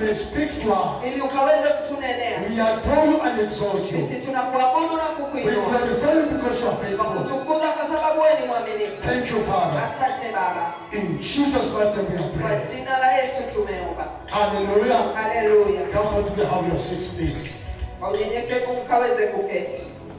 may speak to ili us. ukaweze kutunenea. We adore you and exalt you. Sisi tunakuabudu na We kukuinua. glorify you because you are faithful. Tukuza kwa sababu wewe ni mwaminifu. Thank you, Father. Asante Baba. In Jesus' mighty name we are Kwa praying. jina la Yesu tumeomba. Hallelujah. Haleluya. Comfortably have your seats, please. Kwa unyenyekevu mkaweze kuketi.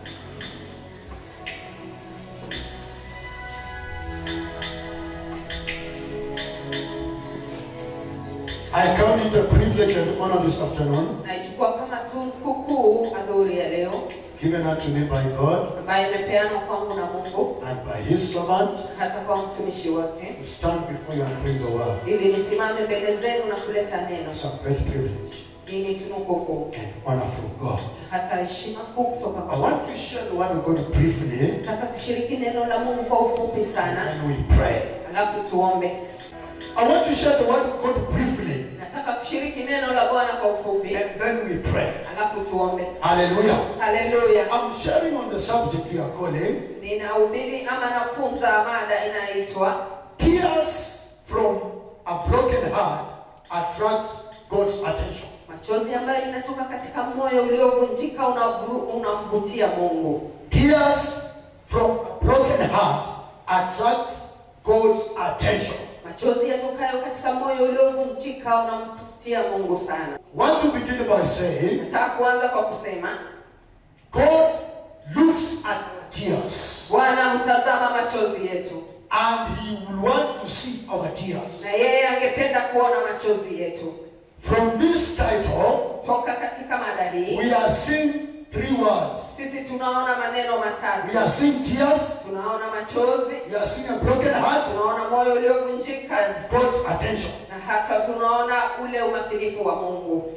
I count it a privilege and honor this afternoon, Naichukua kama tunuku kuu adhuhuri ya leo given unto me by God ambayo imepeanwa kwangu na Mungu and by His servant, hata kwa mtumishi wake to stand before you and bring the word. ili nisimame mbele zenu na kuleta neno. It's a great privilege Hii ni tunuku kuu and honor from God. hata heshima kuu kutoka I kwa want to share the word of God briefly, Nataka kushiriki neno la Mungu kwa ufupi sana, and we pray. alafu tuombe. I want to share the word of God briefly, Nataka kushiriki neno la Bwana kwa ufupi, and then we pray. alafu tuombe. Hallelujah. Haleluya. I'm sharing on the subject we are calling Ninahubiri ama nafunza mada inayoitwa Tears from a broken heart attracts God's attention. machozi ambayo inatoka katika moyo uliovunjika unavru- unamvutia Mungu. Tears from a broken heart attracts God's attention. Machozi yatokayo katika moyo uliovunjika unamvutia Mungu sana. Want to begin by saying Nataka kuanza kwa kusema God looks at tears Bwana hutazama machozi yetu, and He will want to see our tears. na yeye angependa kuona machozi yetu. From this title, Toka katika mada hii we are seeing three words. sisi tunaona maneno We matatu. are seeing tears, Tunaona machozi, we are seeing a broken heart, tunaona moyo uliovunjika, and God's attention. na hata tunaona ule umakinifu wa Mungu.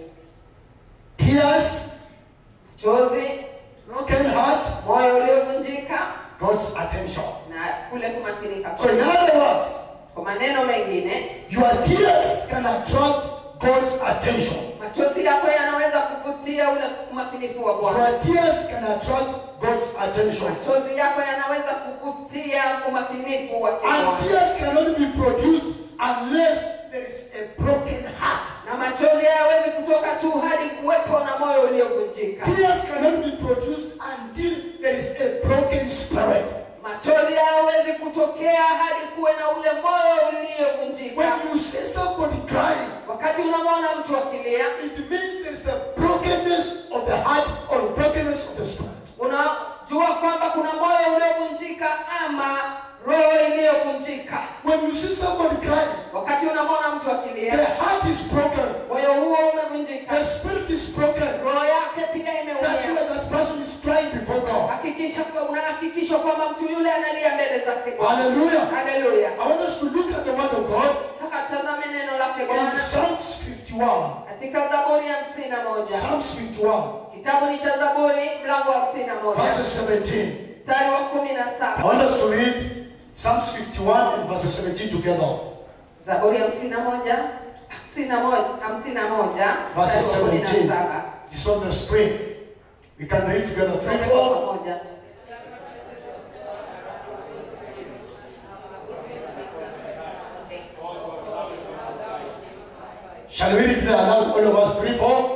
Tears, Machozi, broken heart, moyo uliovunjika God's attention. na kule kumakinika. So, in other words, Kwa maneno mengine, your tears can attract God's attention. machozi yako yanaweza kuvutia ule umakinifu wa Bwana. Your tears can attract God's attention. Machozi yako yanaweza kuvutia umakinifu wa And Bwana. tears can only be produced unless there is a broken heart. Na machozi hayawezi kutoka tu hadi kuwepo na moyo uliovunjika. Tears can only be produced until there is a broken spirit. Machozi hayawezi kutokea hadi kuwe na ule moyo uliovunjika. When you see somebody crying, Wakati unamwona mtu akilia, it means there's a brokenness of the heart or brokenness of the spirit. unajua kwamba kuna moyo uliovunjika ama roho iliyovunjika. When you see somebody crying, Wakati unamwona mtu the akilia, heart is broken, moyo huo umevunjika, the spirit is broken. roho yake pia That's imeumia. why that person is crying before God. Hakikisha kwa- unahakikisha kwamba mtu yule analia mbele zake Bwana. Hallelujah. Haleluya. I want us to look at the word of God Taka tazame neno lake in Bwana Psalms 51. katika Zaburi ya hamsini na moja. Psalms 51, Kitabu ni cha Zaburi mlango wa hamsini na moja verses 17. mstari wa kumi na I saba. want us to read Psalms 51 and verses 17 together. Zaburi ya hamsini na moja hamsini na moja hamsini na moja Verses mstari wa kumi na 17. saba. It's on the screen. We can read together. Three, Twende kwa four. pamoja. Shall we read it aloud, all of us? Three, four.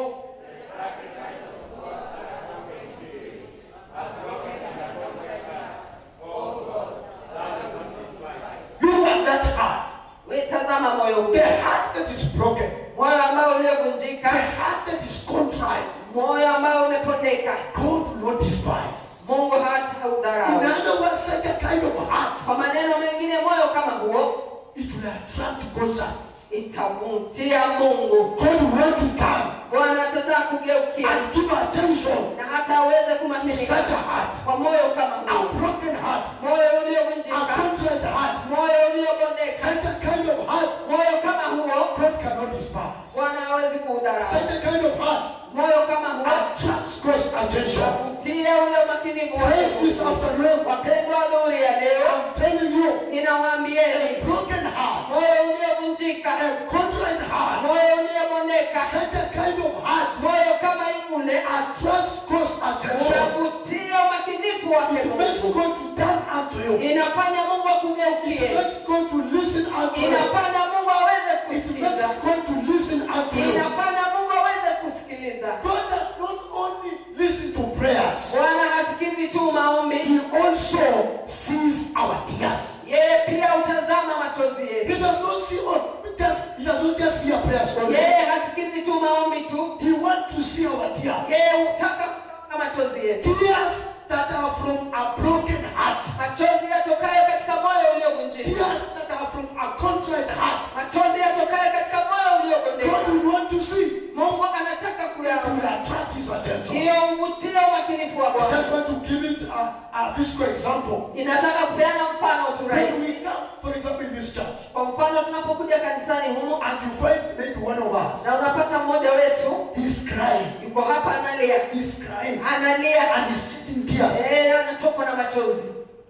Look at that heart. We tazama moyo huu, The heart that is broken. moyo ambao The uliovunjika, heart that is contrite. moyo ambao umepondeka, God will not despise. Mungu hata In haudharau. other words, such a kind of heart, Kwa maneno mengine, moyo kama huo it will attract God's heart. itamtia Mungu. God will want to come Bwana atataka kugeukia and give attention na hata aweze to kumakinika such a heart. kwa moyo kama A huo, broken heart. moyo A uliovunjika, contrite heart. moyo uliobondeka, Such a kind of heart, moyo kama huo God cannot despise. Bwana hawezi kuudharau. Such a kind of heart Moyo kama huo attracts God's attention. utia ule umakinifu wa Praise this Mungu. afternoon. Wapendwa, adhuhuri ya leo I'm telling you, a ninawaambieni, broken heart, moyo uliovunjika, a contrite heart, moyo uliobondeka, such a kind of heart moyo kama ule attracts God's attention. unavutia umakinifu wake It makes Mungu, God to turn unto you. inafanya Mungu It akugeukie, makes God to listen unto you. inafanya Mungu aweze It makes kusikiza, God to listen unto you. inafanya see on just he does not just hear prayers only. yeye hasikizi tu maombi tu He wants to see our tears. yeye hutaka kuona machozi yetu Tears that are from a broken heart. machozi yatokayo katika moyo uliovunjika Tears that are from a contrite heart. machozi yatokayo katika moyo God uliogondeka will want to see. mungu anataka It will kuyaona attract his attention. hiyo uvutie umakinifu wa I bwana just want to give it a, a physical example. ninataka kupeana mfano tu When rahisi we come, for example, in this church, kwa mfano tunapokuja kanisani humu and you find maybe one of us na unapata mmoja wetu is crying, yuko hapa analia is crying, analia and is shedding tears, Eh, anatokwa na machozi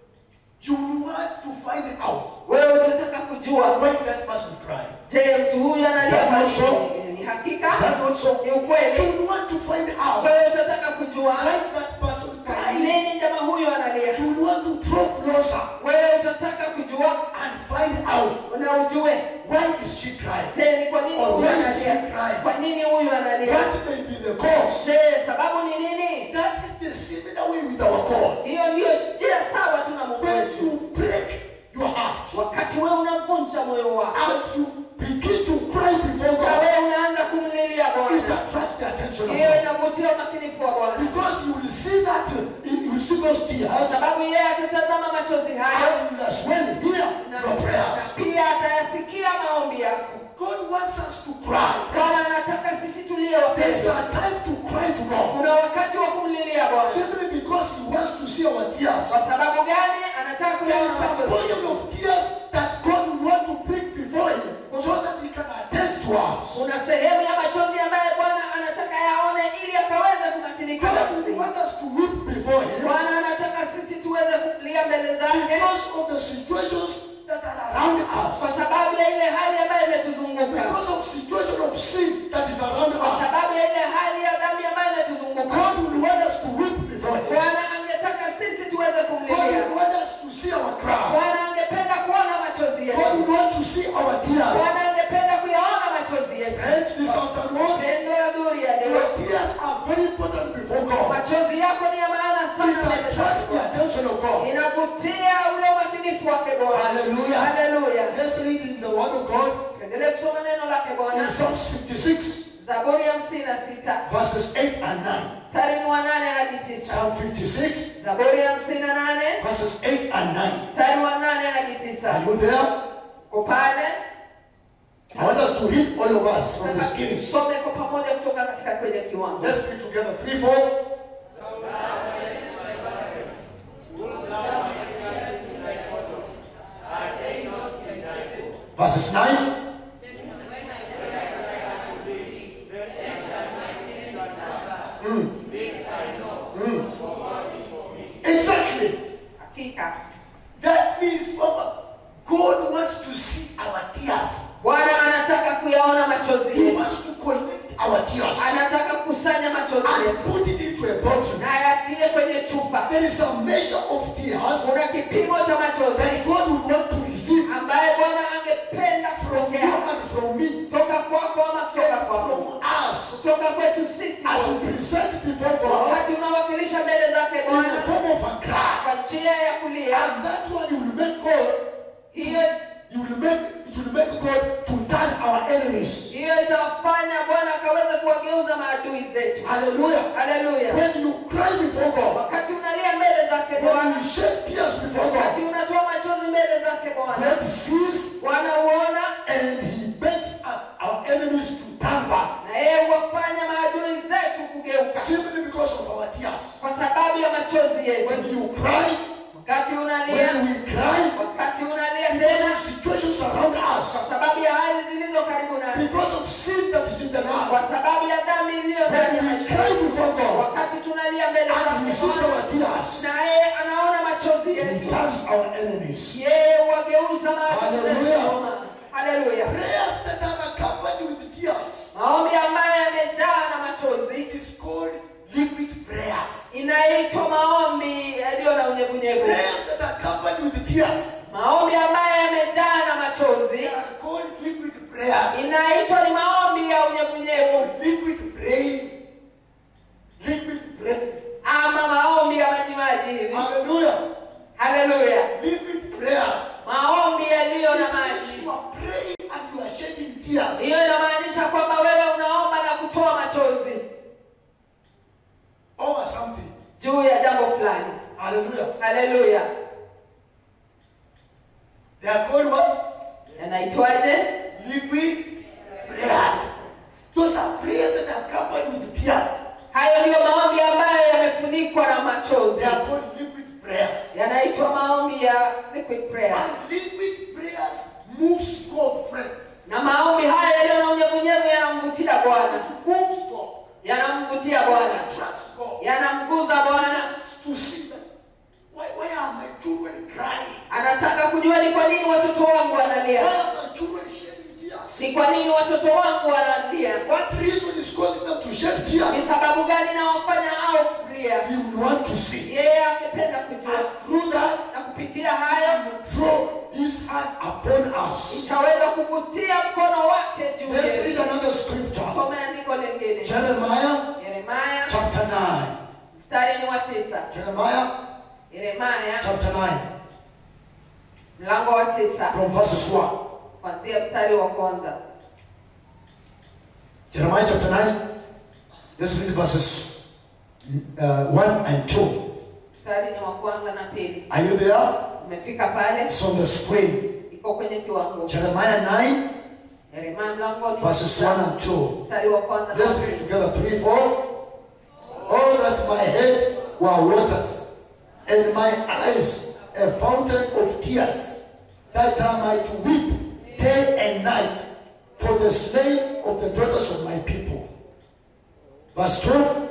you will want to find out wewe utataka kujua why is that person crying. je mtu huyu analia Is that kwa not so? nini? ni hakika Is that not so? ni ukweli You will want to find out wewe utataka kujua why is that person kwa crying. nini jamaa huyu analia You will want to draw closer wewe utataka kujua and find out na ujue why is she crying. je ni kwa nini Or huyu why is he analia crying? kwa nini huyu analia What may be the cause? je sababu ni nini That is the similar way with our God. hiyo ndiyo njia sawa tu na mungu When wetu you break your heart wakati wewe unavunja moyo wako and you begin to cry before na God, wewe unaanza kumlilia it bwana attracts the attention of hiyo God. inavutia umakinifu wa bwana Because you will see that, uh, you will see those tears, sababu yeye atatazama machozi hayo and you will as well hear na your na prayers. pia atayasikia maombi yako God wants us to cry. bwana anataka sisi tulie There's wapendwa a time to cry to God. kuna wakati wa kumlilia bwana Simply because He wants to see our tears. kwa sababu gani anataka There kuyaona is a machozi portion of tears that God will want to bring before Him so that He can attend to us. kuna sehemu ya machozi ambayo bwana anataka yaone ili akaweze kumakinika God nafsi will want us to weep before Him bwana anataka sisi tuweze kulia mbele zake because of the situations that are around kwa us. sababu ya ile hali ambayo imetuzunguka Because of situation of sin that is around kwa us. sababu ya ile hali ya dhambi ambayo imetuzunguka God will want us to weep before Him. bwana angetaka sisi tuweze God kumlilia will want us to see our cry. bwana angependa kuona machozi God yetu will want to see our tears. bwana angependa kuyaona machozi yetu Friends, this afternoon, pendo ya dhuri ya your leo tears are very important before God. machozi yako ni ya maana It sana mbele attracts the zake. attention of God. inavutia ule umakinifu wake bwana Hallelujah. haleluya Let's read in the Word of God tuendelee kusoma neno lake in bwana Psalms 56, zaburi ya hamsini na sita verses 8 and 9. mstari ni wa nane hadi tisa Psalm 56, zaburi ya hamsini na nane verses 8 and 9. mstari wa nane hadi Are tisa you there? ko pale I want us to read all of us from the Nataka beginning. tusome kwa pamoja kutoka katika kwenye kiwango Let's read together. Three, four. Verses 9. Mm. Mm. Exactly. hakika That means, Mama, God wants to see our tears. bwana anataka kuyaona machozi He yetu wants to collect our tears anataka kukusanya machozi and yetu put it into a bottle. na yatie kwenye chupa There is a measure of tears kuna kipimo cha machozi that God would want to receive ambaye bwana angependa from you kupokea and from me kutoka kwako ama kutoka and kwako from us kutoka kwetu sisi as we wote. present before God wakati unawakilisha mbele zake in the bwana form of a cry. kwa njia ya kulia And that one you will make God, hiyo you will make it will make God to turn our enemies. hiyo itawafanya bwana akaweza kuwageuza maadui zetu Hallelujah. haleluya When you cry before God, wakati unalia mbele zake when bwana you shed tears before wakati God, unatoa machozi mbele zake bwana God sees bwana huona and He makes our our enemies to turn back na yeye huwafanya maadui zetu kugeuka simply because of our tears. kwa sababu ya machozi yetu When you cry, wakati unalia when we cry, wakati unalia because tena of situations around kwa us, sababu ya hali zilizo karibu nasi because of sin that is in the land, kwa sababu ya dhambi iliyo ndani ya when we maisha cry before God wakati tunalia mbele and He zake sees Bwana, our tears, na yeye anaona machozi He yetu turns our enemies. yeye huwageuza maadui Hallelujah. zetu haleluya Prayers that are accompanied with tears, maombi ambayo yamejaa na machozi it is called liquid prayers. inaitwa maombi yaliyo na unyevunyevu Prayers that are accompanied with tears, maombi ambayo yamejaa na they machozi are called liquid prayers. inaitwa ni maombi ya unyevunyevu Liquid praying, liquid praying. ama maombi ya majimaji hivi Hallelujah. haleluya Liquid prayers. maombi yaliyo na It means maji you are praying tears hiyo inamaanisha kwamba wewe unaomba na kutoa machozi over something. juu ya jambo fulani Hallelujah. haleluya They are called what? yanaitwaje Liquid prayers. Those are prayers that are covered with tears. hayo ndiyo maombi ambayo yamefunikwa na machozi They are called liquid prayers. yanaitwa maombi ya liquid prayers And liquid prayers moves God, friends. na maombi haya yaliyo na unyevunyevu yanamvutia bwana It moves God. yanamvutia bwana Attracts God. yanamguza bwana To see that. Why, why are my children crying? anataka kujua ni kwa nini watoto wangu Why wanalia are my children shedding tears? ni kwa nini watoto wangu wanalia What reason is causing them to shed ni tears? sababu gani nawafanya au kulia He would want to see. yeye angependa kujua And through that, na kupitia hayo throw his hand upon us. itaweza kuvutia mkono wake juu Let's read yetu another scripture. some andiko lingine Jeremiah yeremaya chapter 9. mstari ni wa tisa Jeremiah yeremaya chapter 9. mlango wa tisa From verses 1. kuanzia mstari wa kwanza Jeremiah chapter 9. Let's read verses uh, 1 and 2. mstari ni wa kwanza na pili Are you there? umefika pale It's on the screen. iko kwenye kiwango Jeremiah 9, yeremaya mlango ni verses 1 and 2. mstari wa kwanza na Let's read pili together. 3, 4. All that my head were waters, and my eyes a fountain of tears, that I might weep day and night for the slain of the daughters of my people. Verse 2.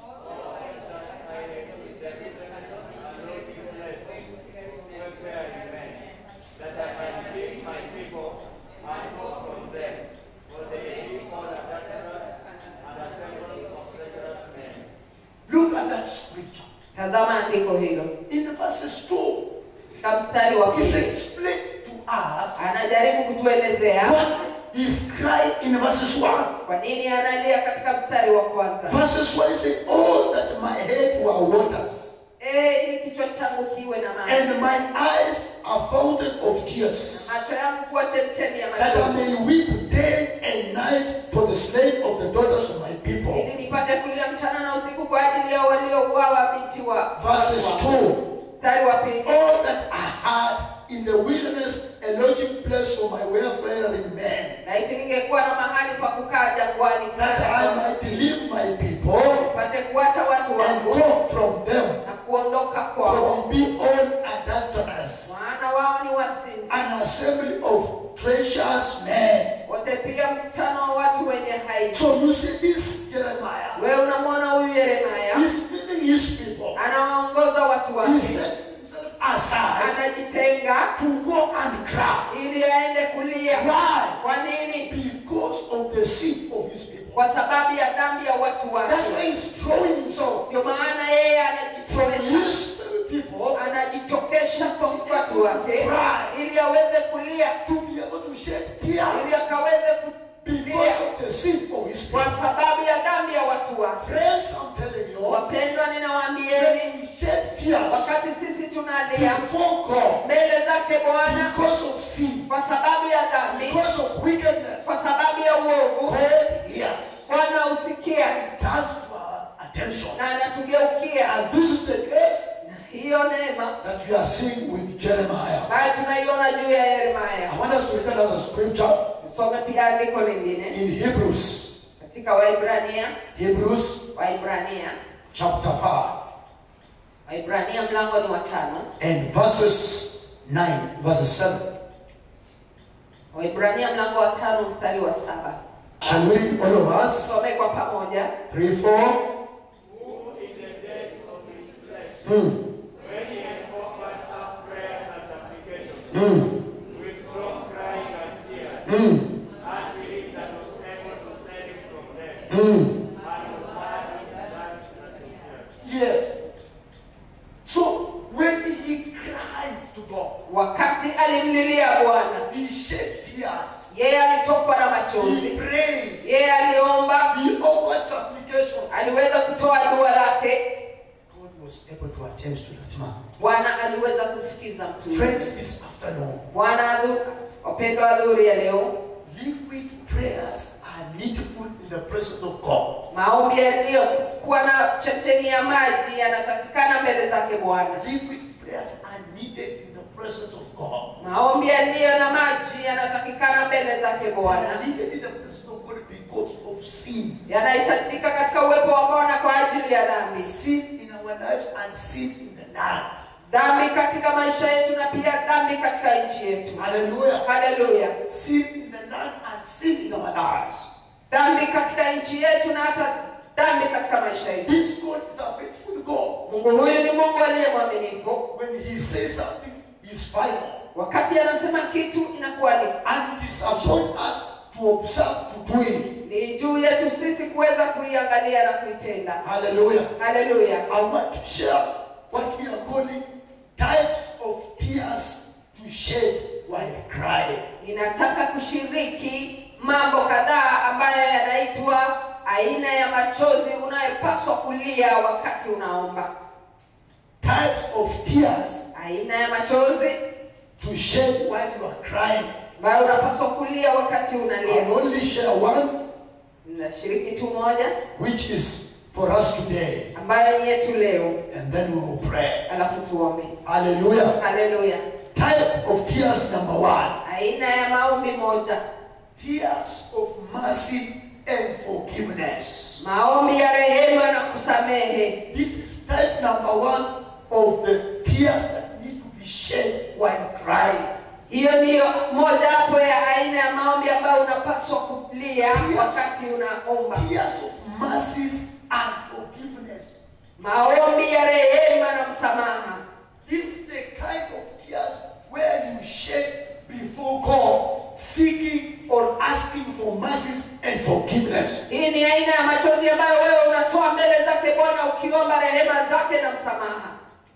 that I might give my people and hope from them, for they live all the darkness and assembly of treacherous men. Look at that scripture. tazama andiko hilo In verses 2, katika mstari wa He's pili explained to us anajaribu kutuelezea why he's crying in verses 1. kwa nini analia katika mstari wa kwanza Verses 1 is saying, All that my head were waters, Eh, ili kichwa changu kiwe na maji and my eyes a fountain of tears, macho yangu kuwa chemchemi ya that I machozi may weep day and night for the slain of the daughters of my people. ili nipate kulia mchana na usiku kwa ajili ya waliouawa binti wa Verses watu wangu. 2 mstari wa pili All that I had in the wilderness, a lodging place for my wayfaring men, laiti ningekuwa na mahali pa kukaa jangwani that I might leave my people pate kuacha watu and wangu go from them. na kuondoka kwao For they be all adulterous, maana wao ni wazinzi an assembly of treacherous men. wote pia mkutano wa watu wenye haibu So you see this Jeremiah, wewe unamwona huyu yeremaya he's leading his people. anawaongoza watu He wake set himself aside anajitenga to go and cry. ili aende kulia Why? kwa nini Because of the sin of his people. kwa sababu ya dhambi ya watu wake That's why he's throwing himself ndio maana yeye from anajitokesha his people anajitokesha kwa watu wake ili aweze kulia to be able to shed ili tears akaweze kulia because of the sin of his kwa people. sababu ya dhambi ya watu wake Friends, I'm telling you, wapendwa when ninawaambieni we shed tears wakati sisi tunalia before God mbele zake bwana because of sin, kwa sababu ya dhambi because of wickedness, kwa sababu ya uovu God hears bwana husikia and turns to our attention. na anatugeukia And this is the case na hiyo neema that we are seeing with Jeremiah. ambayo tunaiona juu ya yeremaya I want us to read another scripture tusome pia andiko lingine in Hebrews. katika waibrania Hebrews waibrania chapter 5 waibrania mlango ni wa tano and verses 9, verses 7. waibrania mlango wa tano mstari wa saba Shall we read all of us? some kwa pamoja 3, 4. Who in the days of his flesh, Hmm. when he had offered up prayers and supplications, Hmm. with strong crying and tears, Hmm. unto him that was able to save him from death, Hmm. and was heard with that that he heard. Yes. So when he cried to God, wakati alimlilia bwana he shed tears. yeye alitokwa na He machozi prayed. yeye aliomba He offered supplication. aliweza kutoa dua lake God was able to attend to that man. bwana aliweza kumsikiza mtu yule. Friends, this afternoon, bwana adhu- wapendwa adhuri ya leo liquid prayers are needful in the presence of God. Maombi yaliyokuwa na chemchemi ya maji yanatakikana mbele zake Bwana. Liquid prayers are needed in the presence of God. Maombi yaliyo na maji yanatakikana mbele zake They Bwana. are needed in the presence of God because of sin. Yanahitajika katika uwepo wa Bwana kwa ajili ya dhambi. Sin in our lives and sin in the land. Dhambi katika maisha yetu na pia dhambi katika nchi yetu. Hallelujah. Haleluya. Sin in the land and sin in our lives. Dhambi katika nchi yetu na hata dhambi katika maisha yetu. This God is a faithful God. Mungu huyu ni Mungu aliye mwaminifu. When He says something, is final. Wakati anasema kitu inakuwa ni And it is upon us to observe to do it. ni juu yetu sisi kuweza kuiangalia na kuitenda. Hallelujah. Haleluya. I want to share what we are calling types of tears to shed while crying. Ninataka kushiriki mambo kadhaa ambayo yanaitwa aina ya machozi unayopaswa kulia wakati unaomba. Types of tears Aina ya machozi to shed while you are crying. ambayo unapaswa kulia wakati unalia. I'll only share one, Ninashiriki tu moja which is for us today, ambayo ni yetu leo, and then we will pray. alafu tuombe. Hallelujah. Haleluya. Type of tears number one Aina ya maombi moja, tears of mercy and forgiveness. maombi ya rehema na kusamehe. This is type number one of the tears that need to be shed while crying. Hiyo ndiyo mojawapo ya aina ya maombi ambayo unapaswa kulia wakati unaomba. Tears of mercies and forgiveness. Maombi ya rehema na msamaha. This is the kind of tears where you shed before God, seeking or asking for mercies and forgiveness. Hii ni aina ya machozi ambayo wewe unatoa mbele zake Bwana ukiomba rehema zake na msamaha.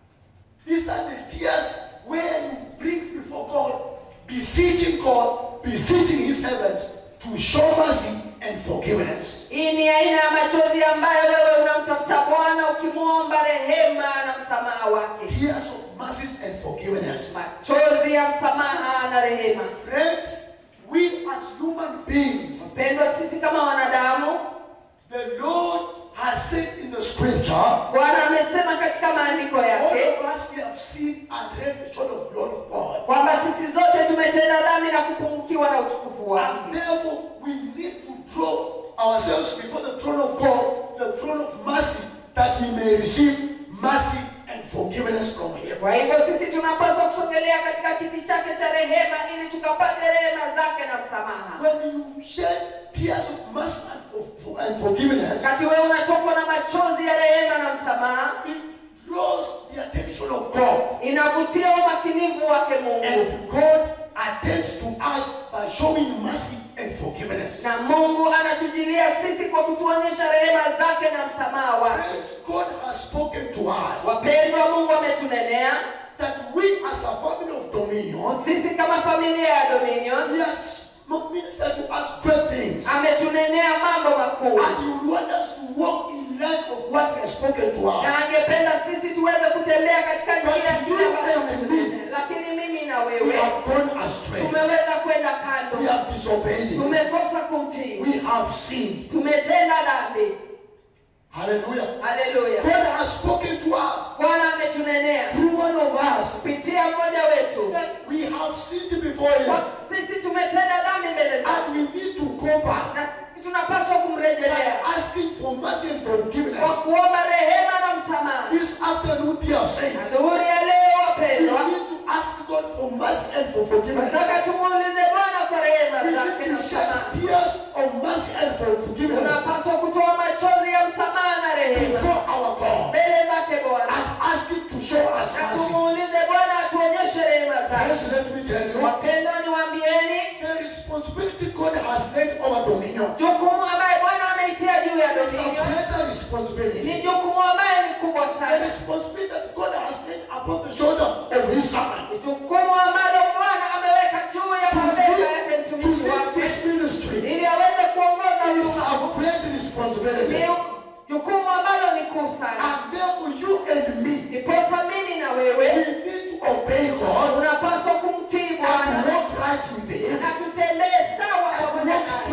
These are the tears where you bring before God, beseeching God, beseeching His heavens to show mercy and forgiveness. Hii ni aina ya machozi ambayo wewe unamtafuta Bwana ukimwomba rehema na msamaha wake. Tears of mercies and forgiveness. Machozi ya msamaha na rehema. Friends, we as human beings, Pendwa, sisi kama wanadamu, the Lord has said in the scripture, Bwana amesema katika maandiko all yake of us we have seen and read short of the glory of God. kwamba sisi zote tumetenda dhambi na kupungukiwa na utukufu And wake. therefore, we need to draw ourselves before the throne of God, the throne of mercy, that we may receive mercy and forgiveness from Him. Kwa hivyo sisi tunapaswa kusogelea katika kiti chake cha rehema ili tukapate rehema zake na msamaha. When you shed tears of mercy and, for, and forgiveness, Wakati wewe unatokwa na machozi ya rehema na msamaha, it draws the attention of God. inavutia umakinivu wake Mungu, And God attends to us by showing mercy and forgiveness. na Mungu anatujilia sisi kwa kutuonyesha rehema zake na msamaha wake. Friends, God has spoken to us Wapendwa, Mungu ametunenea that we as a family of dominion, sisi kama familia ya Dominion, He has ministered to us great things. ametunenea mambo makuu, And He wants us to walk in line of what He has spoken to us. na angependa sisi tuweze kutembea katika njia But you ile ambayo and ametunenea. Lakini mimi na We wewe have gone astray. tumeweza kwenda We kando, have disobeyed Him. tumekosa kumtii, We have sinned. tumetenda dhambi. Hallelujah. Haleluya! God has spoken to us Bwana ametunenea through one of us kupitia mmoja wetu that we have sinned before Him. Kwa- sisi tumetenda dhambi mbele zake, And we need to go back na sisi tunapaswa by kumrejelea asking for mercy and kwa forgiveness. kuomba rehema na msamaha. This afternoon, dear saints, Adhuhuri ya leo, we wapendwa, need to ask God for mercy and for forgiveness. nataka tumuulize Bwana kwa rehema We zake need na to msamaha. shed tears of mercy and for forgiveness Tunapaswa kutoa machozi ya msamaha na rehema before our God mbele zake Bwana and ask Him to show us na mercy. tumuulize Bwana atuonyeshe rehema zake. Friends, let me tell you, Wapendwa, niwaambieni the responsibility God has laid over dominion jukumu ambaye Bwana ameitia juu ya is a Dominion greater ni responsibility. jukumu ambaye ni kubwa The sana, responsibility that God has laid upon the shoulder of His servant jukumu ambalo Bwana ameweka juu ya to mabega yake lead, to mtumishi lead wake this ministry ili aweze kuongoza is huduma. a great responsibility. Ni jukumu ambalo ni kuu sana. And therefore, you and me, Ndiposa mimi na we wewe need to obey God tunapaswa kumtii and Bwana walk right with Him na tutembee sawa and pamoja walk naye straight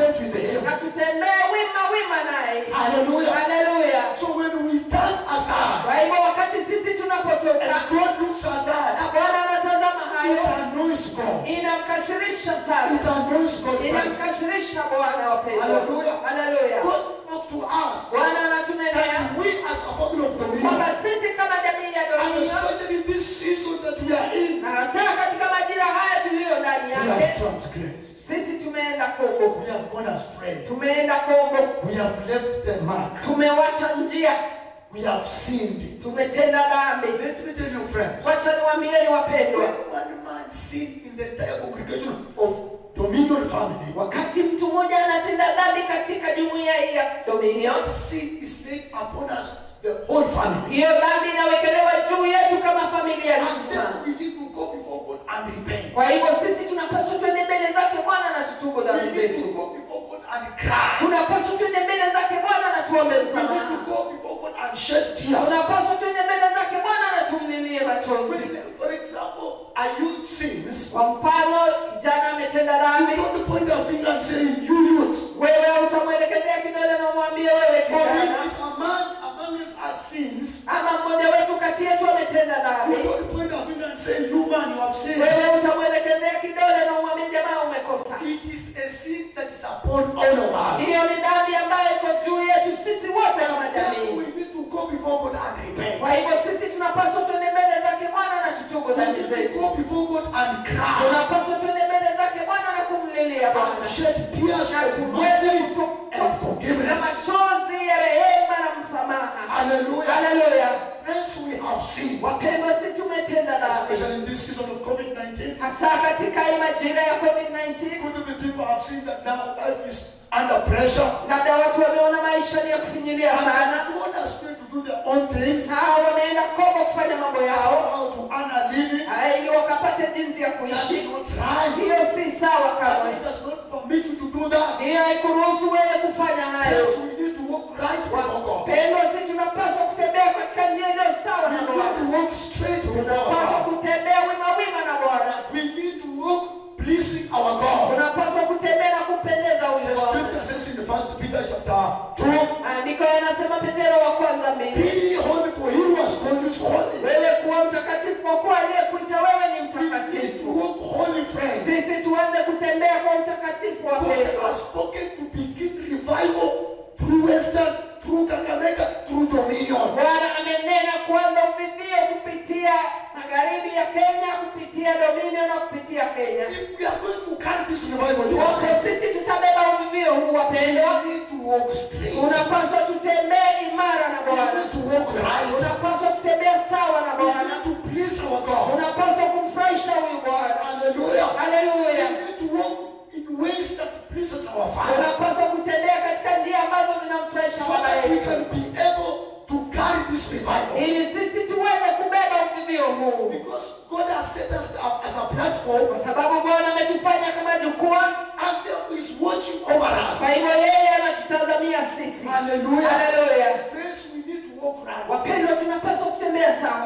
straight with him. na tutembee wima wima naye Hallelujah. haleluya So when we turn aside kwa hivyo wakati sisi tunapotoka and God looks at na that, bwana anatazama it hayo annoys God. inamkasirisha It sana annoys God. friends. inamkasirisha bwana wapendwa Hallelujah. haleluya God spoke to us bwana anatunenea that we as a family of kwamba dominion, sisi kama jamii ya and dominio especially in this season that we are in, na hasa katika majira haya tuliyo ndani we have yake transgressed. sisi tumeenda kombo We have gone astray. tumeenda kombo We have left the mark. tumewacha njia We have sinned. tumetenda dhambi Let me tell you, friends. wacha niwaambieni wapendwa When one man sinned in the entire congregation of Dominion family, wakati mtu mmoja anatenda dhambi katika jumuiya hii ya dominio sin is laid upon us, the whole family. hiyo dhambi inawekelewa juu yetu kama familia And nzima then we need to go before God and repent. kwa hivyo sisi tunapaswa twende mbele zake bwana na tutubu We dhambi need to zetu go before God and cry. tunapaswa twende mbele zake bwana na tuombe We need to msamaha go before God and shed tears. tunapaswa twende mbele zake bwana na tumlilie machozi When, for example, a youth sins, kwa mfano kijana ametenda you dhambi don't point a finger and say, You youths. wewe utamwelekezea kidole na umwambie wewe Or if kijana it's a man among us has sins, ama mmoja wetu kati yetu ametenda you dhambi don't point a finger and say, You man, you have sinned. wewe utamwelekezea kidole na umwambie jamaa umekosa It is a sin that is upon all of us. hiyo ni dhambi ambayo iko juu yetu sisi wote kama Then jamii we need to go before God and repent. kwa hivyo sisi tunapaswa tuende mbele zake bwana na tutubu We dhambi need to zetu go before God and cry. tunapaswa tuende mbele zake bwana na kumlilia bwana And shed tears na of tuweze mercy kutu- and na forgiveness. machozi ya rehema na msamaha Hallelujah. haleluya Friends, we have sinned. wapendwa si tumetenda dhambi Especially in this season of COVID-19. hasa katika hii majira ya covid-19 Could be people have seen that now life is under pressure. labda watu wameona maisha ni ya kufinyilia sana And God has been to do their own things. hao wameenda kongo kufanya mambo yao How to earn a living. Ah, ili wakapate jinsi ya That's kuishi not right. hiyo si sawa kamwe God does not permit you to do that. hiyo haikuruhusu wewe kufanya hayo Yes, we need to walk right before God. wapendwa si tunapaswa kutembea katika njia iliyo sawa We na need bwana to walk straight before tunapaswa God. kutembea wima wima na bwana We need to walk pleasing our God. tunapaswa kutembea na kumpendeza huyu The bwana scripture says in the first Peter chapter 2, andiko yanasema petero wa kwanza mbili Be ye holy, for he who has called you is holy. wewe kuwa mtakatifu kwa kuwa aliyekuita wewe ni We need to mtakatifu walk holy, friends. sisi tuanze kutembea kwa utakatifu God wapendwa has spoken to begin revival through Western, through Kakamega, through Dominion. bwana amenena kuanza uvivio kupitia magharibi ya kenya kupitia dominion na kupitia kenya If we are going to carry this revival, dear Wapo friends, sisi tutabeba uvivio huu we wapendwa need to walk straight. We unapaswa tutembee imara na bwana need to walk right. unapaswa kutembea sawa na We bwana need to please our God. unapaswa kumfurahisha huyu bwana Hallelujah. We haleluya need to walk in ways that pleases our Father. unapaswa kutembea katika njia ambazo zinamfurahisha So baba that we yetu can be able to carry this revival. ili sisi tuweze kubeba uvivio huu Because God has set us up as a platform kwa sababu bwana ametufanya kama jukwaa and therefore is watching over us. kwa hivyo yeye anatutazamia sisi Hallelujah. haleluya Friends, we need to walk right. wapendwa tunapaswa kutembea sawa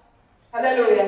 haleluya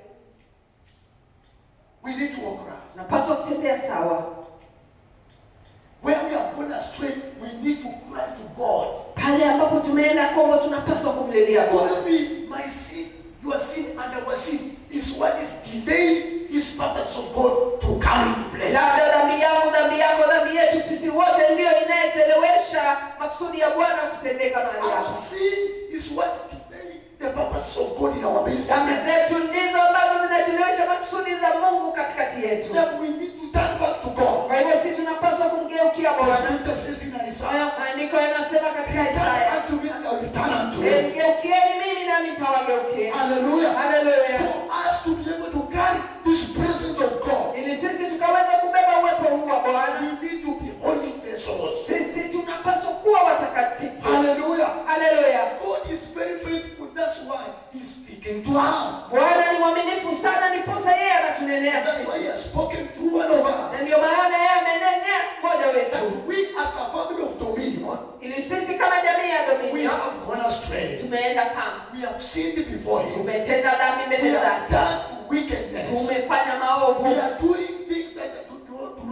We need to walk right. tunapaswa kutembea sawa Where we have gone astray, we need to cry to God. pale ambapo tumeenda kongo tunapaswa kumlilia bwana Could it be my sin, your sin, and our sin is what is delaying His purpose of God to come into place? labda dhambi yangu dhambi yako dhambi yetu sisi wote ndiyo inayechelewesha makusudi ya bwana kutendeka mahali Our hapa sin is what's delaying the purpose of God in our ministry. dhambi zetu ndizo ambazo zinachelewesha makusudi za mungu katikati yetu Therefore, we need to turn back to God. kwa hivyo sisi tunapaswa kumgeukia The bwana scripture says in Isaiah, maandiko yanasema katika Turn isaya unto me and I will return unto "Eh, you. mgeukieni mimi nami nitawageukia Hallelujah. haleluya For us to be able to carry this presence of God, ili sisi tukaweze kubeba uwepo huu wa bwana we need to be holy vessels. sisi tunapaswa kuwa watakatifu Hallelujah. haleluya God is very faithful. That's why He's speaking to us. bwana ni mwaminifu sana niposa yeye anatunenea That's sisi why He has spoken through one of na us. ndio maana yeye amenenea mmoja That wetu we, as a family of dominion, ili sisi kama jamii ya we dominio have gone astray. tumeenda kama We have sinned before Him. tumetenda dhambi We mbele have zake done wickedness. tumefanya We maovu are doing things that do not, do not please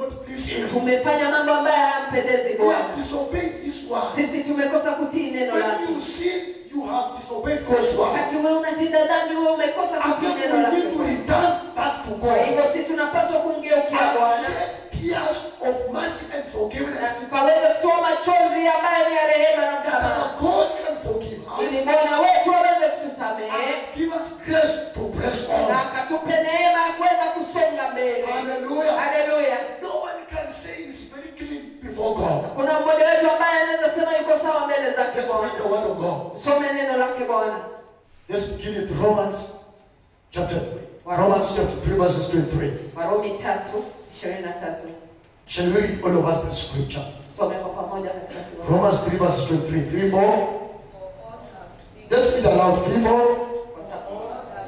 please Him. tumefanya mambo ambayo hayampendezi We bwana have disobeyed His word. sisi tumekosa kutii neno When lake you sin, you have disobeyed God's word. wakati wewe unatenda dhambi wewe umekosa And kutii then neno we lake need to Bwana. return back to kwa hivyo God. si tunapaswa kumgeukia And bwana shed tears of mercy and na forgiveness. tukaweza kutoa machozi ambayo ni ya rehema na That msamaha our God can forgive ili us bwana wetu aweze kutusamehe and give us grace to press na on. akatupe neema ya kuweza kusonga mbele Hallelujah. haleluya No one can say he's very clean before God. kuna mmoja wetu ambaye anaweza sema yuko sawa mbele zake Let's read bwana the word of God. some neno lake bwana Let's begin with Romans chapter 3. Romans chapter 3, verses 2 and 3. warumi tatu ishirini na tatu Shall we read all of us the scripture? some kwa pamoja katika kiwango. Romans 3, verses 2 and 3. 3, 4. Let's read aloud. 3, 4. Kwa sababu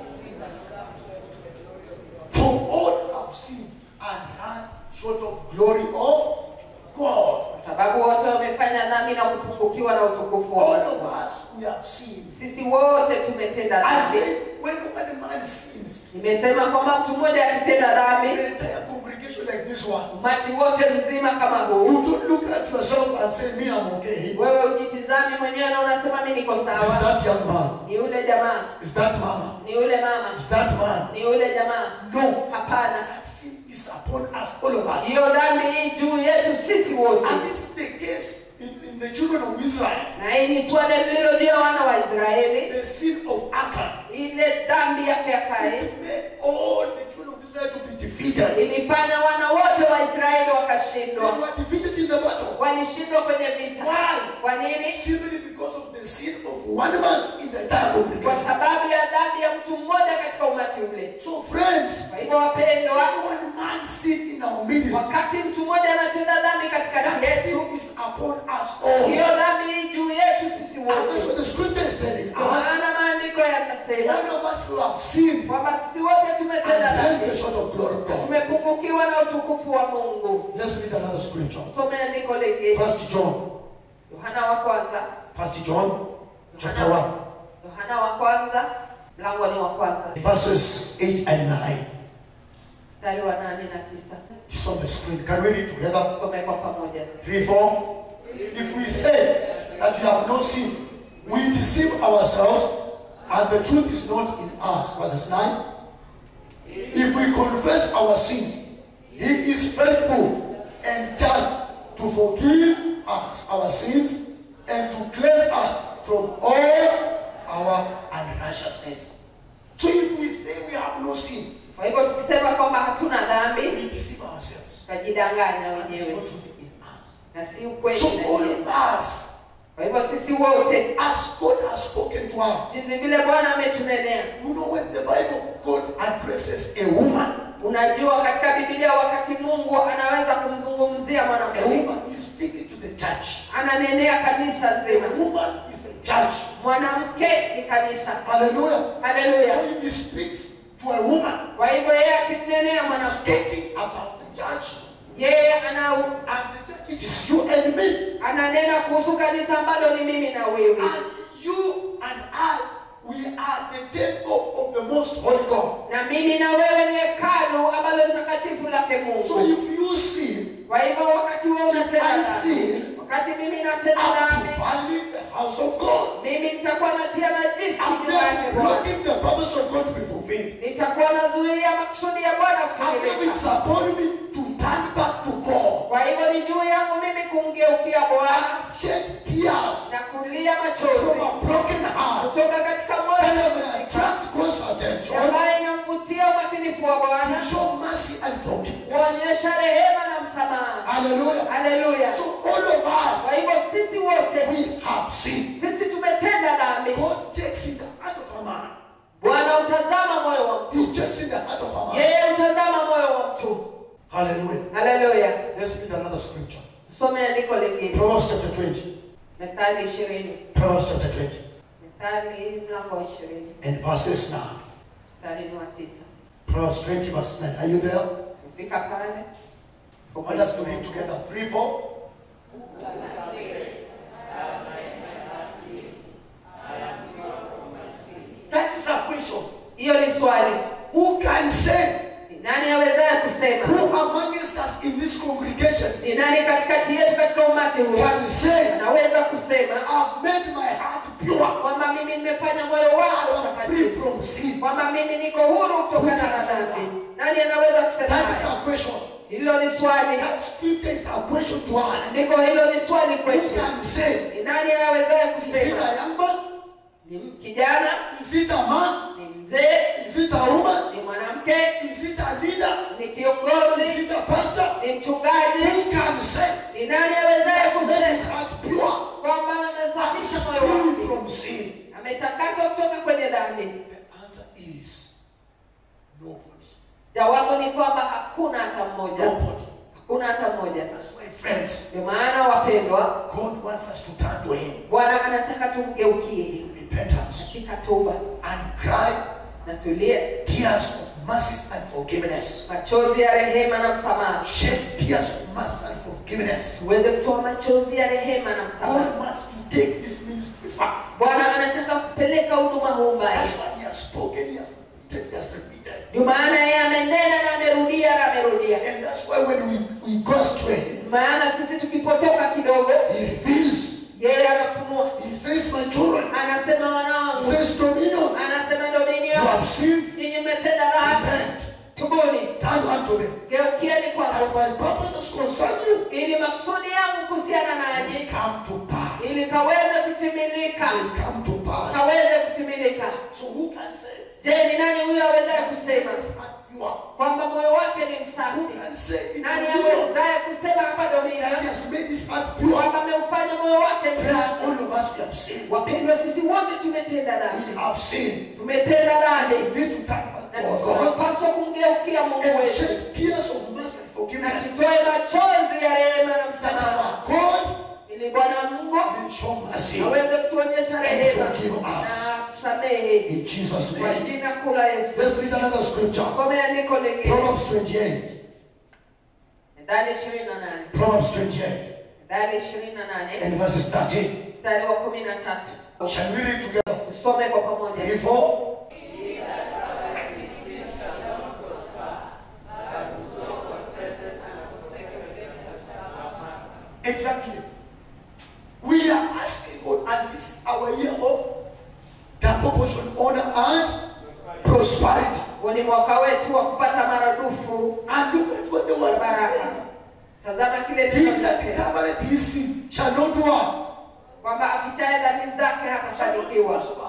For all have sinned and had short of glory of God. kwa sababu wote wamefanya dhambi na kupungukiwa na utukufu wa All Bwana. of us, we have sinned. Sisi wote tumetenda I dhambi. say, when one man sins, Nimesema kwamba mtu mmoja akitenda the dhambi, entire congregation like this one, umati wote mzima kama huu, you don't look at yourself and say, Me, I'm okay. wewe ujitizami mwenyewe na unasema mimi niko Is sawa. that young man? Ni yule jamaa, Is that mama? ni yule mama, Is that man? ni yule jamaa. No. Hapana, That sin is upon us, all of us. hiyo dhambi hii juu yetu sisi wote, And this is the case in, in the children of Israel. na hii ni swala lililojia wana wa Israeli, The sin of Achan. ile dhambi yake ya Kaini It made all the children of Israel to be defeated. ilifanya wana wote wa Israeli They wakashindwa, were defeated in the battle. walishindwa kwenye vita. Why? Kwa nini? Simply because of the sin of one man in the entire Kwa congregation. sababu ya dhambi ya mtu mmoja katika umati ule. So, friends, Kwa hivyo wapendwa, when one man sin in our ministry, wakati mtu mmoja anatenda dhambi katikati that yetu, sin is upon us all. hiyo dhambi hii juu yetu sisi And that's wote. what the scripture is telling Kwa us. maana maandiko yanasema One of us who have sinned kwamba sisi wote tumetenda and then dhambi, the short of glory of God. tumepungukiwa na utukufu wa Mungu. Let's read another scripture. Some andiko lingine, First John. Yohana wa kwanza, First John chapter 1. Yohana wa kwanza mlango ni wa kwanza Verses 8 and 9. mstari wa nane na tisa. It's on the screen. Can we read together? Some kwa pamoja. 3, 4. If we say that we have no sin, we deceive ourselves and the truth is not in us. Verses 9. If we confess our sins, He is faithful and just to forgive us our sins and to cleanse us from all our unrighteousness. So if we say we have no sin, Kwa hivyo tukisema kwamba hatuna dhambi, we deceive ourselves. tutajidanganya And it's wenyewe not truth in us. na si ukweli So ndani all yetu. of us, Kwa hivyo sisi wote as God has spoken to us, jinsi vile Bwana ametunenea. you know when the Bible God addresses a woman, Unajua, katika Biblia wakati Mungu anaweza kumzungumzia a mwanamke, woman is speaking to the church. ananenea kanisa A nzima. woman is a church. Mwanamke ni kanisa. Hallelujah. Haleluya! So if he speaks to a woman, Kwa hivyo yeye akimnenea he's mwanamke, talking about the church. yeye ana And the church, it is you and me. ananena kuhusu kanisa ambalo ni mimi na wewe, And you and I, we are the temple of the most holy God. na mimi na wewe ni hekalu ambalo ni takatifu lake So Mungu. if you sin, Kwa hivyo wakati wewe unatenda I dhambi, sin, wakati mimi natenda I'm dhambi, defiling the house of God. mimi nitakuwa natia najisi I'm nyumba yake then Bwana. blocking the purpose of God to be fulfilled. nitakuwa nazuia makusudi ya Bwana And then it's kutimilika. upon me to turn back to God Kwa hivyo ni juu yangu mimi kumgeukia Bwana and shed tears na kulia from machozi a broken heart kutoka katika moyo that may uliovunjika, attract God's attention ambayo inamvutia umakinifu wa Bwana, to show mercy and forgiveness. kuonyesha rehema na msamaha. Hallelujah. Haleluya! So all of Kwa us, hivyo sisi wote we have sinned. sisi tumetenda dhambi. God checks in the heart of a man. Bwana utazama moyo wa mtu, He checks in the heart of a man. yeye utazama moyo wa mtu. Hallelujah. Haleluya! Let's read another scripture. Some andiko lingine, Proverbs chapter 20. Methali ishirini, Proverbs chapter 20. Methali mlango wa ishirini And verses 9. mstari ni wa tisa. Proverbs 20 verse 9. Are you there? Kufika pale I want us to read together. 3, 4. That is a question. hiyo ni swali. Who can say? Ni nani awezaye kusema Who amongst us in this congregation katika umati huu can say, anaweza kusema I've made my heart pure. kwamba mimi nimefanya moyo I wangu am free mtakatifu from sin. kwamba mimi niko huru kutokana na dhambi nani anaweza kusema That is hayo? our question. hilo ni swali That scripture is our question to us. ndiko hilo ni swali Who kwetu can say, ni nani anawezaye is it kusema a young man? ni kijana Is it a man? ni mzee Is it a woman? ni mwanamke Is it a leader? ni Is kiongozi it a pastor? ni mchungaji Who can say, ni nani awezaye I've made his kusema heart pure? kwamba and amesafisha is moyo free wake from sin? ametakaswa kutoka kwenye dhambi The answer is nobody. jawabu ni kwamba hakuna hata mmoja Nobody. hakuna hata mmoja That's why, friends, ndio maana wapendwa God wants us to turn to Him bwana anataka tumgeukie in repentance katika toba and cry na tulie tears of mercy and forgiveness. machozi ya rehema na msamaha Shed tears of mercy and forgiveness. tuweze kutoa machozi ya rehema na msamaha God wants to take this ministry far. bwana anataka kupeleka huduma huu mbali That's why He has spoken, He has repeated, He has repeated. ndio maana yeye amenena na amerudia na amerudia And that's why when we, we go astray, maana sisi tukipotoka kidogo He reveals. yeye anafunua He says, My children, anasema He wanangu says, Dominion, anasema you dominio have sinned, nyinyi mmetenda dhambi repent, tubuni turn unto me. geukieni That kwangu my purposes concern you, ili makusudi yangu kuhusiana they nanyi come to pass. ili kaweze kutimilika They come to pass. kaweze kutimilika So who can say, je ni nani huyo awezaye kusema His heart pure? kwamba moyo wake ni Who msafi can say, in nani Dominion, awezaye kusema hapa that He dominio has made His heart pure? kwamba ameufanya moyo wake Friends, msafi all of us we have sinned. wapendwa sisi wote tumetenda dhambi We have sinned. tumetenda dhambi We need to turn back na to our God tunapaswa kumgeukia mungu and wetu shed tears of mercy and na forgiveness. tutoe machozi ya rehema na That msamaha our God ili bwana mungu may show mercy aweze kutuonyesha rehema forgive us. na kusamehe in Jesus' kwa name. jina kuu la yesu Let's read another scripture. some andiko lingine Proverbs 28. methali ishirini na nane Proverbs 28 methali ishirini na nane and verses 13. mstari wa kumi na tatu Shall we read together? tusome kwa pamoja Three, four. Exactly. We are asking God, and this is our year of double portion honor and prosperity. huu ni mwaka wetu wa kupata maradufu And look at what the word is baraka saying. tazama kile He neno that kinasema covereth his sin shall not what? kwamba afichaye dhambi zake hatafanikiwa prosper.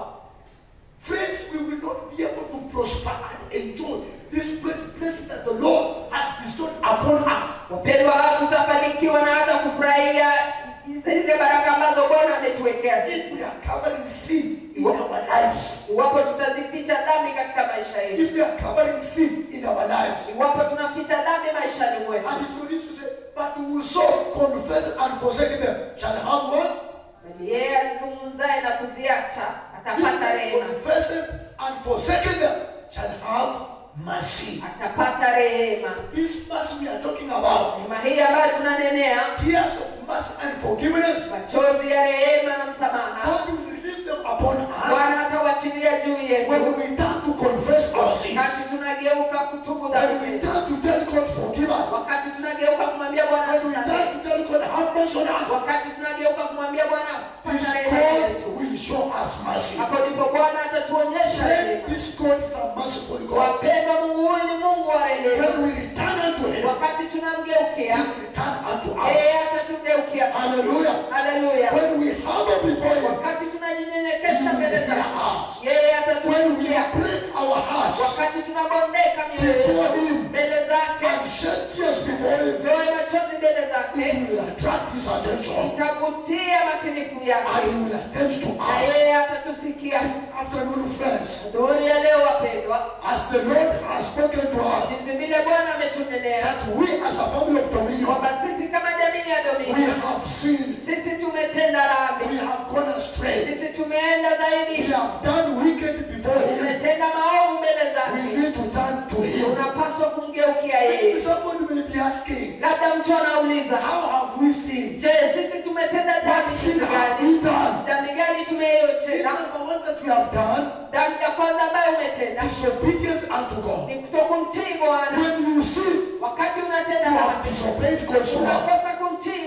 Friends, we will not be able to prosper and enjoy this great blessing that the Lord has bestowed upon us. wapendwa hatutafanikiwa na hata kufurahia zile baraka ambazo bwana ametuwekea If sisi we are covering sin in our lives, iwapo tutazificha dhambi katika maisha yetu if we are covering sin in our lives, iwapo tunaficha dhambi maishani mwetu and it will to say, but whoso confess and forsake them shall have what? bali yeye azizungumzaye na kuziacha He atapata that rehema confesseth and forsake them shall have mercy. atapata rehema This mercy we are talking about, neema hii ambayo tunanenea tears of mercy and forgiveness, machozi ya rehema na msamaha God will release them upon us bwana atawachilia juu yetu when we turn to confess our sins. wakati tunageuka kutubu When dhambi we zetu turn to tell God, forgive us. wakati tunageuka kumwambia bwana When we turn tusamehe to tell God, have mercy on us. wakati tunageuka kumwambia bwana This pata rehema God yetu will show us mercy. hapo ndipo bwana atatuonyesha Friend, rehema this God is a merciful God. wapendwa mungu huyu ni mungu wa rehema When we return unto Him, wakati He tunamgeukia will return unto yeye us. atatugeukia Hallelujah. haleluya When we humble before Him, wakati He tunajinyenyekesha will mbele hear zake us. yeye When we atatusikia break our hearts wakati tunabondeka mioyo Before yetu him. mbele zake and shed tears before Him, toe machozi mbele zake it will attract His attention itavutia makinifu and yake He will attend to na us. yeye atatusikia Afternoon, friends, dhuhuri ya leo wapendwa as the Lord has spoken to us, jinsi vile bwana ametunenea that we as a family of Dominion, kwamba sisi kama jamii ya we domini have sinned, sisi tumetenda we dhambi have gone astray, sisi tumeenda we zaidi have done wicked before Him. tumetenda maovu mbele We zake need to turn to Him. unapaswa kumgeukia Maybe yeye somebody may be asking, labda mtu anauliza how have we sinned? je sisi tumetenda What dhambi sin kitu have gani we done? dhambi gani Sin tumeyotenda number one that we have done, dhambi ya kwanza ambayo umetenda disobedience unto God. ni kutokumtii bwana When you sin, wakati unatenda you have dhambi disobeyed God's word. unakosa kumtii You bwana have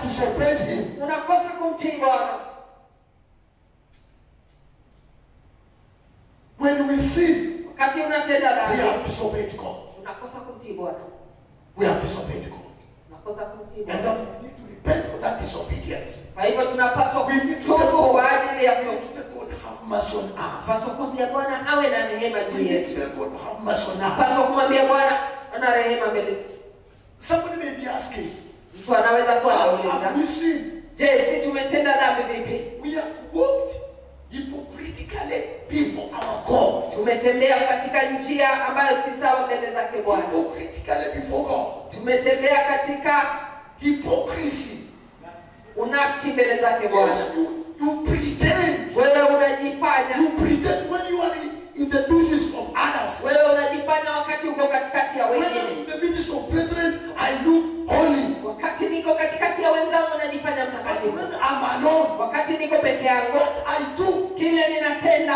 have disobeyed him. unakosa kumtii bwana When we sin, wakati unatenda we dhambi have disobeyed God. unakosa kumtii bwana We have disobeyed God. unakosa kumtii And bwana therefore we need to repent for that disobedience. kwa hivyo tunapaswa We need to kutubu tell God, kwa ajili ya we need to tell God have mercy on us. paswa kumwambia bwana awe na rehema We juu need to yetu tell God have mercy on us. paswa kumwambia bwana ana rehema mbele Somebody may be asking, mtu anaweza kuwa how anauliza have we sinned? je si tumetenda dhambi vipi We have walked hypocritically before our God. tumetembea katika njia ambayo si sawa mbele zake bwana Hypocritically before God. tumetembea katika Hypocrisy. unafiki mbele zake bwana Yes, you, you pretend. wewe unajifanya You pretend when you are in, in the midst of others. wewe unajifanya wakati uko katikati ya When I'm wengine in the midst of brethren, I look holy. wakati niko katikati ya wenzangu najifanya But mtakatifu when I'm alone, wakati niko peke yangu what I do, kile ninatenda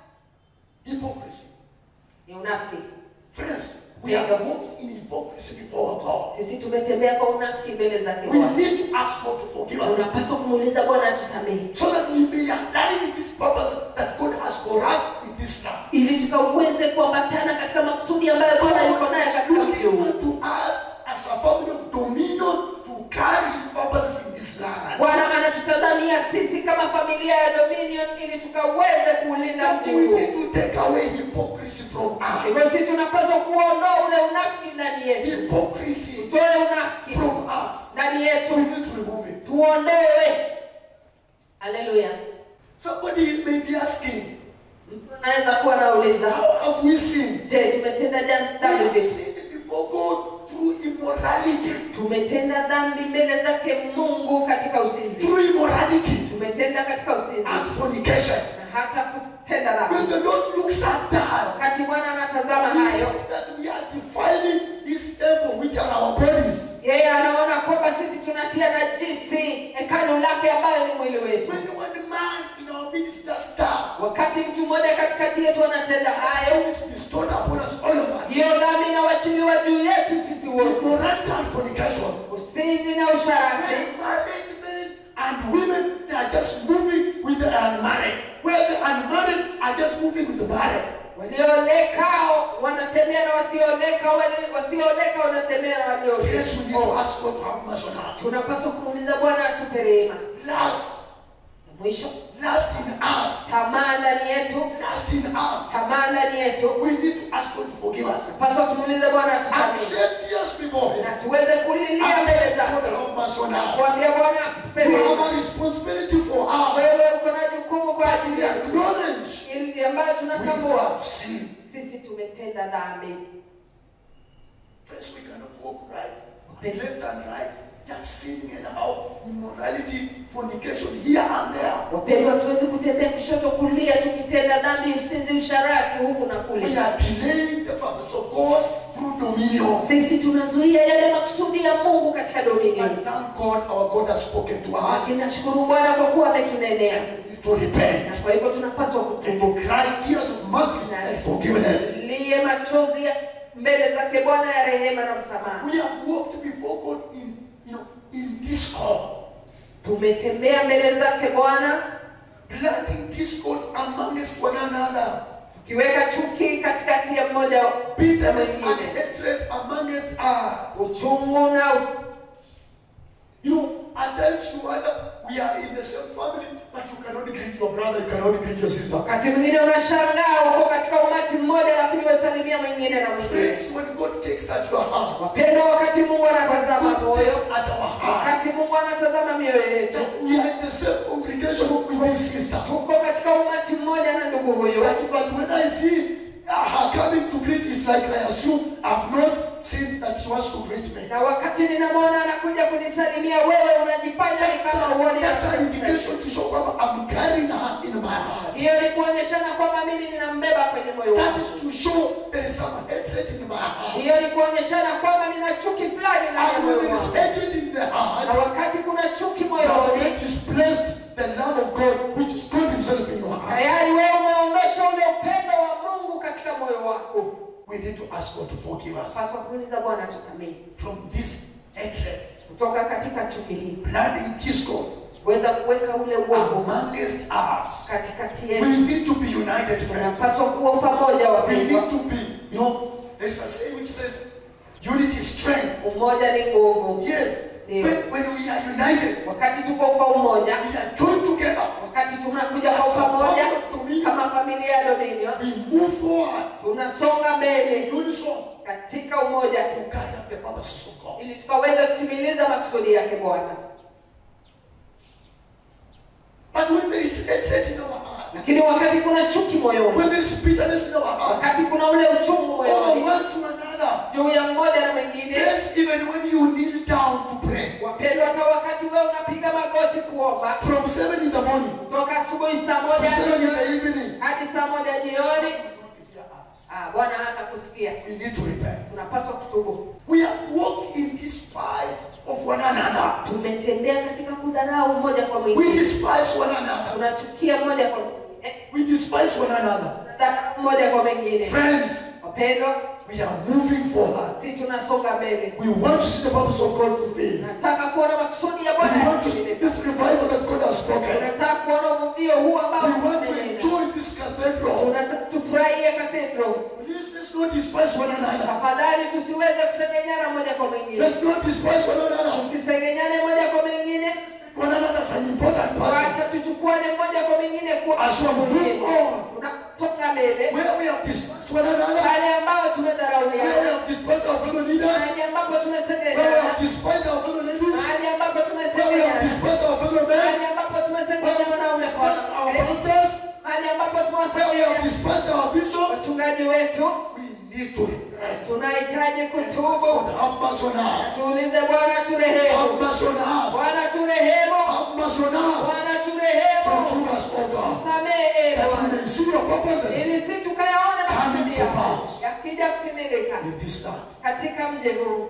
hypocrisy. ni unafiki Friends, we have walked in hypocrisy before our God. sisi tumetembea kwa unafiki mbele zake We bwana need to ask God to forgive us. unapaswa kumuuliza bwana atusamehe So that we may align with this purpose that God has for us in this land. ili tukaweze kuambatana katika makusudi ambayo bwana yuko naye God is katika mji huu looking to us as a family of dominion to carry his purposes in this land. bwana anatutazamia sisi kama familia ya dominion ili tukaweze kuulinda mji Therefore, we need huu to take away hypocrisy from hivyo us. sisi tunapaswa kuondoa ule unafiki ndani yetu Hypocrisy tutoe unafiki from us. ndani We yetu need to remove it. tuondoe haleluya Somebody may be asking, mtu anaweza kuwa anauliza how have we sinned? je tumetenda jam- We dhambi have vipi sinned before God through immorality. tumetenda dhambi mbele zake mungu katika usinzi Through immorality tumetenda katika usinzi and fornication. na hata kutenda When dhambi the Lord looks at that, wakati bwana anatazama He hayo sees that we are defiling this temple, which are our bodies. yeye anaona kwamba sisi tunatia najisi hekalu lake ambayo ni mwili wetu When one man in our midst does that, wakati mtu mmoja katikati yetu anatenda hayo sin is bestowed upon us, all of us. hiyo dhambi inawachiliwa juu yetu sisi wote Immorality and fornication. usinzi na usharati When married men and women they are just moving with the unmarried, where the unmarried are just moving with the married. walioleka wanatembea na wasioleka wale- wasioleka wanatembea na Yes, we need to walioleka ask God to have mercy on us. tunapaswa kumuuliza bwana atupe rehema Last, mwisho last in us, tamaa ndani yetu last in us. tamaa ndani yetu We need to ask God to forgive us. paswa tumuulize bwana And atusamehe shed tears before Him. na tuweze kulilia And mbele tell God zake to have mercy on us. kuambia bwana atupe You rehema have a responsibility for us. wewe uko na jukumu kwa That ajili we yetu acknowledge ili ambayo we tunatambua have sinned. sisi tumetenda dhambi Friends, we cannot walk right, left and right, just sinning and out, immorality, fornication here and there. wapendwa tuweze kutembea kushoto kulia tukitenda dhambi usinzi usharati huku na We kule are delaying the purpose of God through dominion. sisi tunazuia yale makusudi ya mungu katika dominion And thank God our God has spoken to us. ninashukuru bwana kwa kuwa ametunenea We need to repent na kwa hivyo tunapaswa and kutubu to cry tears of mercy and forgiveness. liye machozi ya mbele zake bwana ya rehema na msamaha We have walked before God in, you know, in discord, tumetembea mbele zake bwana planting discord amongst one another, tukiweka chuki katikati ya mmoja na bitterness and mwingine hatred amongst us. uchungu na u- You know, at times you wonder, we are in the same family, but you cannot greet your brother, you cannot greet your sister. wakati mwingine unashangaa uko katika umati mmoja lakini wasalimia mwingine na mwingine Friends, when God takes at your heart, wapendwa wakati mungu anatazama God moyo takes at our heart, wakati mungu anatazama mioyo yetu that we are in the same congregation with this sister. tuko katika umati mmoja na ndugu huyu But, but when I see uh, her coming to greet, it's like I assume I've not seen that she wants to greet me. na wakati ninamwona anakuja kunisalimia wewe unajifanya ni kama uoni That's an na- indication to show that I'm carrying her in my heart. hiyo ni kuonyeshana kwamba mimi ninambeba kwenye moyo That wangu is to show there is some hatred in my heart. hiyo ni kuonyeshana kwamba nina chuki fulani ndani ya And moyo when there is wangu hatred in the na heart, wakati kuna chuki you have moyoni already displaced the love of God, which is God Himself in your heart. tayari wewe umeondosha ule upendo wa mungu katika moyo wako We need to ask God to forgive us paswa kuuliza bwana tusamehe from this hatred kutoka katika chuki hii planting discord kuweza kuweka ule uovu amongst us. katikati We yetu need to be united, friends. tunapaswa kuwa pamoja We wapendwa need to be, you know, there is a saying which says, unity is strength. umoja ni nguvu Yes. Yeah. When, when we are united, wakati tuko kwa umoja we are joined together. wakati tunakuja As kwa a pamoja family of dominion, kama familia ya Dominion we move forward tunasonga mbele in unison katika umoja to carry out the purposes of God. ili tukaweza kutimiliza makusudi yake Bwana. But when there is hatred in our heart, Lakini wakati kuna chuki moyoni, when there is bitterness in our heart, wakati kuna ule uchungu over moyoni one to another, juu ya mmoja na mwingine, yes, even when you kneel down to pray, wapendwa, hata wakati wewe unapiga magoti kuomba from 7 in the morning kutoka asubuhi saa to moja 7 in the jioni evening, hadi saa moja jioni, God will hear us. ah, Bwana hata kusikia. We need to repent. Tunapaswa kutubu. We have walked in despise of one another. Tumetembea katika kudharau mmoja kwa We mwingine, despise one another. tunachukia mmoja kwa mwingine, We despise one another. tunadharau mmoja kwa mwingine. Friends, Wapendwa, we are moving forward. si tunasonga mbele. We want to see the purpose of God fulfilled. Nataka kuona makusudi ya We Bwana want to see yatimilika. this revival that God has spoken. Tunataka kuona uvuvio huu ambao We want to umenena. enjoy this cathedral. Tunataka tufurahie cathedral. Please let's not despise one another. Tafadhali tusiweze kusengenyana moja kwa mwingine, Let's not despise one another. tusisengenyane moja kwa mwingine, One another is an important person. wacha tuchukuane moja kwa mwingine kuwa As we move on, tunasonga mbele where we have despised one another, pale ambao where we tumedharauliana, have despised our fellow leaders, mahali ambapo where we tumesengenyana, have despised our fellow ladies, mahali ambapo where we have tumesengenyana, despised our fellow men, mahali ambapo where we tumesengenya wanaume have kwa despised our wanawake, pastors, mahali ambapo where we have tumewasengenya despised our bishop. wachungaji wetu, We need to repent. tunahitaji kutubu. God have mercy on us. Tuulize Bwana turehemu, Have mercy on us. Bwana turehemu, Have mercy on us. Bwana turehemu, Forgive us, O God, samehe that we Bwana, may see your purposes ili si tukayaona Coming makusudi to yako pass. yakija kutimilika in this land. katika mji huu.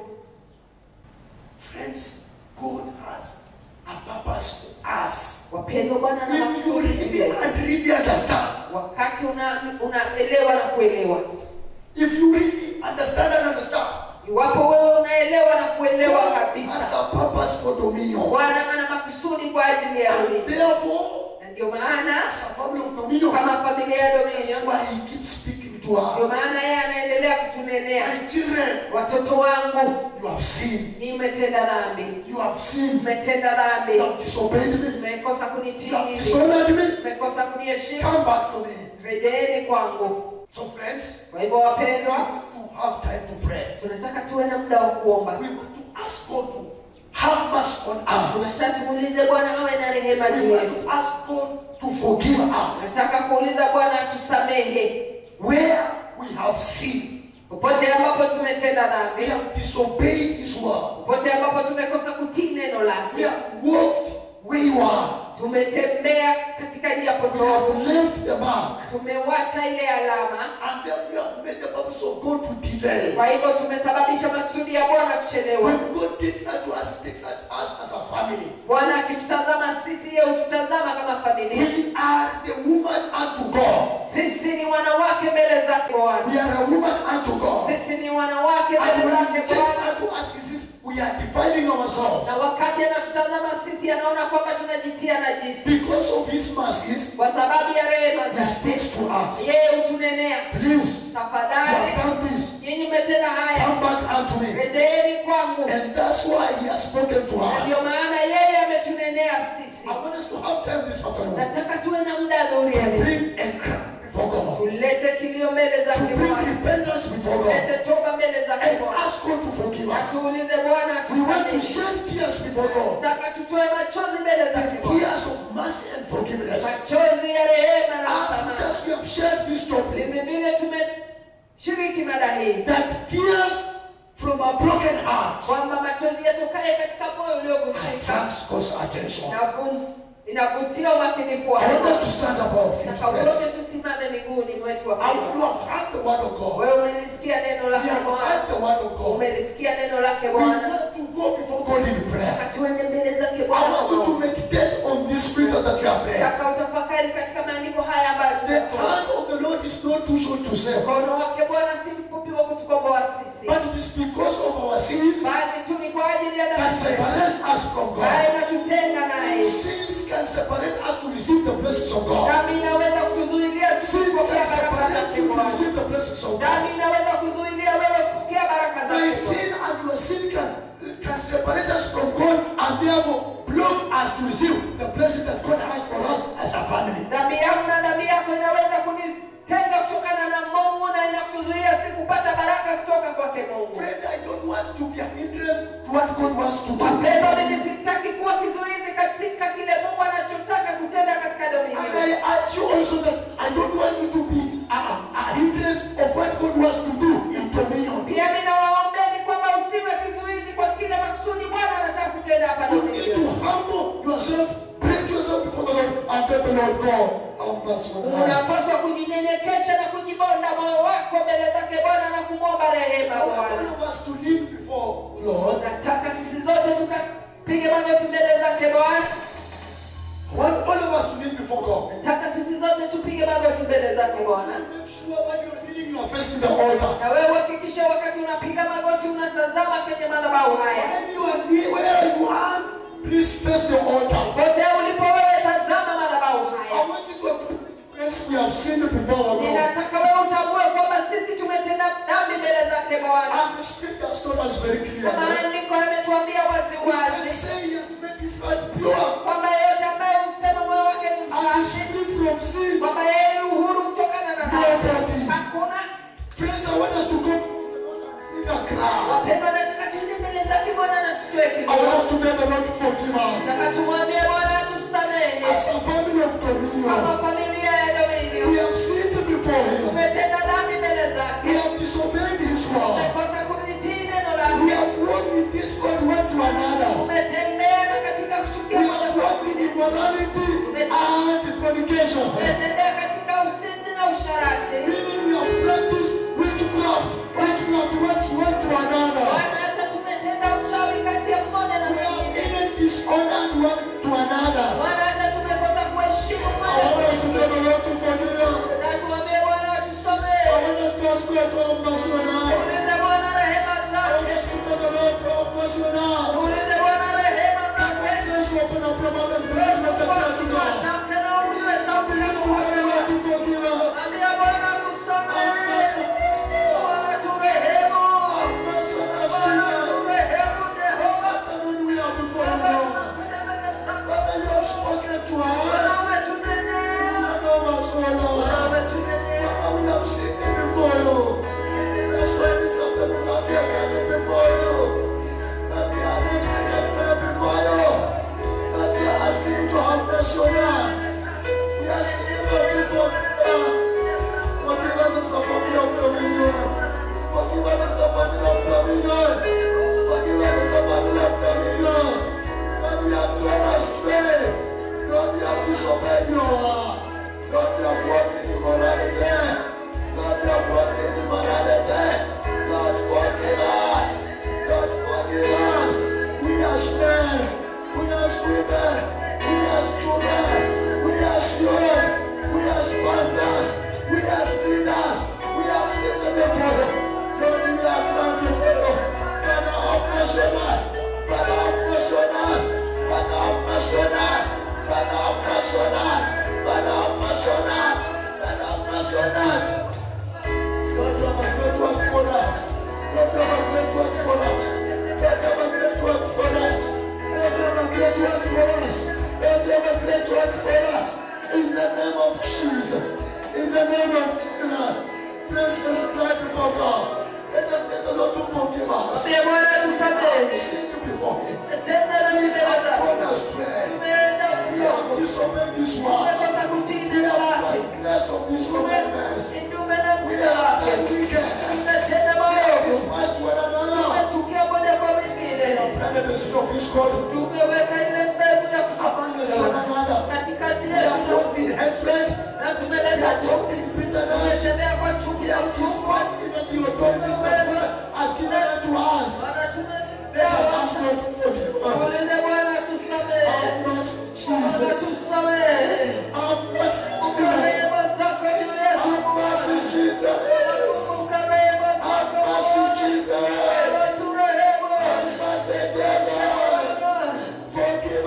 Friends, God has a purpose for us. Wapendwa, Bwana ana If you makusudi really juu yetu. and really understand, wakati una- unaelewa na kuelewa, if you really understand and understand, iwapo wewe unaelewa na kuelewa God has kabisa, a purpose for dominion. Bwana ana makusudi kwa ajili ya And dunia, therefore, na ndio maana as a family of dominion, kama familia ya that's Dominion, why He keeps speaking to ndio us. maana yeye anaendelea kutunenea, My children, watoto wangu, you have sinned. nimetenda dhambi, You have sinned. umetenda You dhambi, have disobeyed me. umekosa You have kunitii, dishonored me. umekosa kuniheshimu, Come back to me. rejeeni kwangu. So, friends, Kwa hivyo we wapendwa, want to have time to pray. tunataka tuwe na muda wa kuomba. We want to ask God to have mercy on us. Tunataka tumuulize Bwana awe na rehema We juu want yetu. to ask God to forgive us Nataka kuuliza Bwana atusamehe where we have sinned. popote ambapo tumetenda We dhambi, have disobeyed His word. popote ambapo tumekosa kutii neno We lake, have walked wayward. tumetembea katika njia We have potofu, left the mark. tumewacha ile alama. And then we have made the purpose of God to delay. Kwa hivyo tumesababisha makusudi ya Bwana kuchelewa. When God takes that to us, He takes that to us as a family. Bwana akitutazama sisi, yeye hututazama kama familia. We are the woman unto God. Sisi ni wanawake mbele zake Bwana, We are a woman unto God. sisi ni wanawake And mbele when zake He takes Bwana. that to us, He says, we are defiling ourselves. Na wakati anatutazama sisi, anaona kwamba tunajitia najisi Because of His mercies, kwa sababu ya rehema He zake. speaks to us. Yeye hutunenea, Please, you tafadhali have done this. nyinyi mmetenda haya, Come back unto me. rejeeni kwangu. And that's why He has spoken to Na ndio us. maana yeye ametunenea sisi. I want us to have time this afternoon Nataka tuwe na muda adhuhuri ya to leo, bring a cry before God, tulete kilio mbele to zake bring Bwana, repentance before God, tulete toba mbele zake and Bwana, ask God to forgive na us. tuulize Bwana We want to atusamehe. shed tears before God, Nataka tutoe machozi mbele zake the Bwana, tears of mercy and forgiveness. machozi ya rehema na As msamaha. just we have shared this topic, Vile vile tumeshiriki mada hii that tears from a broken heart kwamba machozi yatokaye katika moyo uliovunjika attracts God's attention. inavun- inavutia umakinifu I want wako. us to stand up our feet, Nataka friends. wote tusimame miguuni mwetu wa I want to have heard the word of God. Wewe umelisikia neno We lake have Bwana, heard the word of God. umelisikia neno lake We Bwana. want to go before God in prayer. Nataka tuende mbele zake I Bwana. want you to meditate on these scriptures that you have read. Nataka utafakari katika maandiko haya ambayo The tumesoma. hand of the Lord is not too short to save, Mkono wake Bwana si mfupi wa kutukomboa sisi, but it is because of our sins bali tu ni kwa ajili ya that dhambi zetu separates separate us to receive the blessings of God. dhambi inaweza kutuzuilia Sin sisi kupokea can baraka separate zake you to Bwana. receive the blessings of God. dhambi inaweza kuzuilia wewe kupokea baraka My zake sin and your sin can, can separate us from God and therefore block us to receive the blessing that God has for us as a family. dhambi yangu na dhambi yako inaweza kunitenga kutokana na mungu na inakuzuia si kupata baraka kutoka kwake mungu Friend, I don't want to be an hindrance to what God wants to do. wapendwa mimi sitaki kuwa kizuizi katika kile mungu anachotaka kutenda katika And dominio I urge you also that I don't want you to be a, a hindrance of what God wants to do in dominion. pia mimi nawaombeni kwamba usiwe kizuizi kwa kile makusudi bwana anataka kutenda hapa You need to dominio humble yourself, break yourself before the Lord, and tell the Lord, God, how much for us. unapaswa kujinyenyekesha na kujibonda moyo wako mbele zake bwana na kumwomba rehema I want bwana all of us to live before Lord. nataka sisi zote tukapige magoti mbele zake bwana I want all of us to live before God. nataka sisi zote tupige magoti mbele zake bwana Make sure when you're kneeling, you are facing the altar. na wewe uhakikishe wakati unapiga magoti unatazama kwenye madhabahu haya When you are near where you are, please face the altar. pote ulipo wewe tazama madhabahu I haya want you to acknowledge, friends, we have sinned before our God. ninataka wewe utambue kwamba sisi tumetenda dhambi mbele zake bwana And the scripture has told us very na clearly. maandiko yametuambia wazi We can wazi say he has made his heart pure kwamba yeyote ambaye husema moyo wake ni and is msafi free from sin. kwamba yeye ni uhuru kutokana na dhambi Nobody. hakuna Friends, I want us to go in the crowd. wapendwa nataka tuende mbele zake bwana na tutoe I want kidogo us to tell the Lord to forgive nataka us. tumwambie bwana tusamehe As a family of kama dominion, familia ya we dominio have sinned before him. tumetenda dhambi mbele We zake have disobeyed his word. tumekosa kulitii neno We lake have walked in discord one to another. tumetembea na katika We kuchukia moja have kwa walked in immorality and fornication. tumetembea katika usinzi na usharati Meaning we have practiced witchcraft, witchcraft towards one to another. bwana hata tumetenda uchawi kati ya mmoja na We have mwingine even dishonored one to another. bwana hata tumekosa kuheshimu I mmoja want kwa us to mwingine tell the Lord to forgive us. na tuambie bwana I watusamehe want us to ask God to have mercy on us. ulize bwana rehema I want zake us to tell the Lord to have mercy on us. ulize bwana rehema Come on, zake saints, open up your mouth and pray to us and pray to God. Zake na ujue sauti ya Tell the Lord to forgive us. Ambia Bwana Have tusamehe. mercy on us, Lord. Bwana turehemu. Have mercy on us, Bwana Jesus. turehemu, Jehova. Satan, when we are before you, Baba, Lord. tunakuja mbele zako. Father, you have spoken to Bwana us. umetunenea. Remember us, O Bwana Lord. umetunenea. Father, we have sinned before you. That's why this afternoon Lord, we are coming before you. That we are raising a prayer before you. That we are asking you to have mercy on us. We are asking you, Lord, to forgive us. Forgive us as a family of dominion. Forgive us as a family of dominion. Forgive us as a family of dominion. That we have gone astray. Lord, we have disobeyed your word. Lord, we have walked in immorality. Lord, we have walked in immorality. Lord, forgive us. Lord, forgive us. We are men. We are women. We are children. We are yours. We are pastors. We are leaders. We are sinned before you. Lord, we have done before you. Father, have mercy on us. Father, have mercy on us. Father, have mercy on us. Father, have mercy on us. Father, have mercy on us. Father, have mercy on us. Lord, you have a great work for us. Lord, you have a great work for us. Lord, you have a great work for us. Lord, you have a great work for us. Lord, you have a great work for us. In the name of Jesus. In the name of Jesus. Praise let's cry before God. Let us tell the Lord to forgive us. Ambia Bwana tusamehe. Sin before Him. Tumetenda dhambi We mbele have zako. gone astray. Tumeenda We have upofu. disobeyed His word. Tumekosa kutii We neno have lake. transgressed of His commandments. Kinyume na We mwenendo have wake. done wicked. Tumetenda We have maovu. despised one another. Tumechukia moja kwa mwingine. Planted the seed of discord Tumeweka ile mbegu ya among us one kuchukia another. katikati We have yetu walked in hatred. na We tumeleta have walked chuki. in bitterness. Tumetembea kwa chuki We na have uchungu. despised even the authorities that God has given unto us. Bwana Let us tumetembea. ask God to forgive us. Tuulize Bwana tusamehe. Have mercy, Bwana Jesus. tusamehe. Have mercy, Kumbuka Jesus. rehema zako juu yetu. Have mercy, Jesus. Kumbuka rehema Have zako. mercy, Jesus. Bwana turehemu. Have mercy, devil. Forgive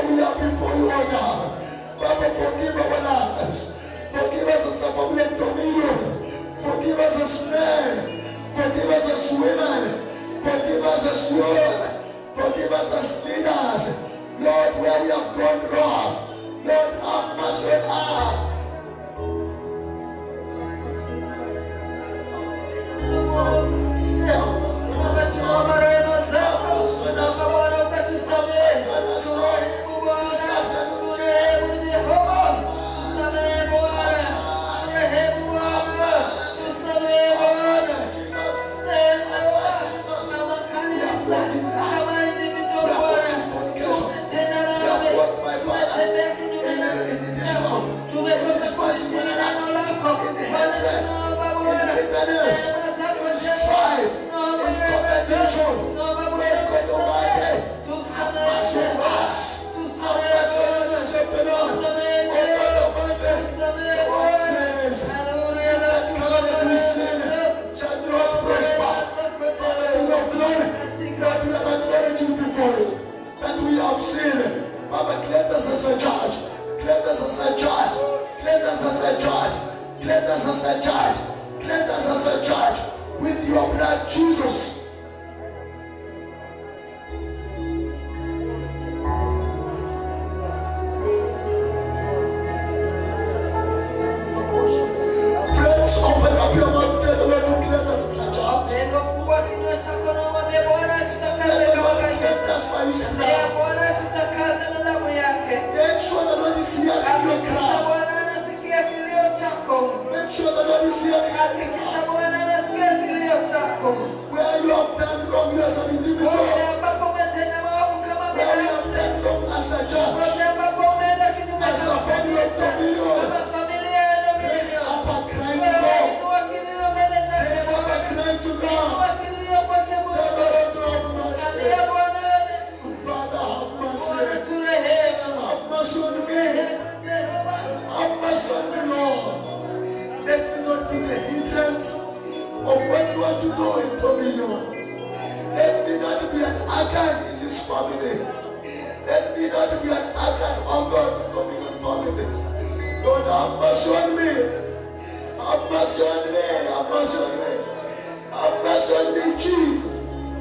we are before you, O God. Baba, forgive our lives. Forgive us as a family of dominion. Forgive us as men. Forgive us as women. Forgive us as youth. Forgive us as leaders. Lord, where we have gone wrong. Lord, have mercy on us. Baba, tunaomba rehema zako. Tunaomba Bwana ukatusamehe. Turehemu Bwana. Turehemu Jehova. Tusamehe Bwana. Turehemu Bwana. Tusamehe Bwana. Rehemu kama kanisa, kama individual Bwana. Tumetenda dhambi. Tumetembea kinyume na neno. Tumekosa kutii neno lako. Bwana, tunaomba Bwana. Rehema zako Jehova. Tunaomba rehema zako. Tunaomba Bwana tusamehe. Tusamehe Bwana. Tusamehe Bwana. Tusamehe Jehova. Tusamehe Bwana. Haleluya. shall not prosper. Father, King of glory, that we are acknowledging before you that we have sinned. Baba, cleanse us as a church. Cleanse us as a church. Cleanse us as a church. Cleanse us as a church. Cleanse us as a church with your blood, Jesus. Friends, open up your mouth, tell the Lord to cleanse us as a church. Lengo kubwa kinywa chako na umwambie Bwana Tell tutakaze the kama Lord to kanisa. cleanse us by His Mwambie blood. Bwana tutakaze na damu yake. Make sure the Lord is hearing your Hakikisha cry. Bwana anasikia kilio chako. Make sure the Lord is hearing your Hakikisha cry. Bwana anasikia kilio chako. Where you have done wrong, you as an Wote individual. ambapo umetenda maovu kama Where you have binafsi. done wrong as a church. Wote ambapo umeenda kinyume As a kama family of kanisa. dominion. Kama familia ya Raise Dominion. up a cry to Wewe God. inua kilio mbele zake Raise up a Bwana. cry to God. Inua kilio kwake Tell the Mungu. Lord to have mercy. Ambia Bwana, Father, have Bwana mercy. turehemu. Have mercy on me. Rehemu Jehova. Have mercy on me, Lord. Let me not be the hindrance of what you want to do in dominion. Let me not be an Akan in this family. Let me not be an Akan, oh God, in dominion family. Lord, have mercy on me. Have mercy on me. Have mercy on me. Have mercy on me, Jesus.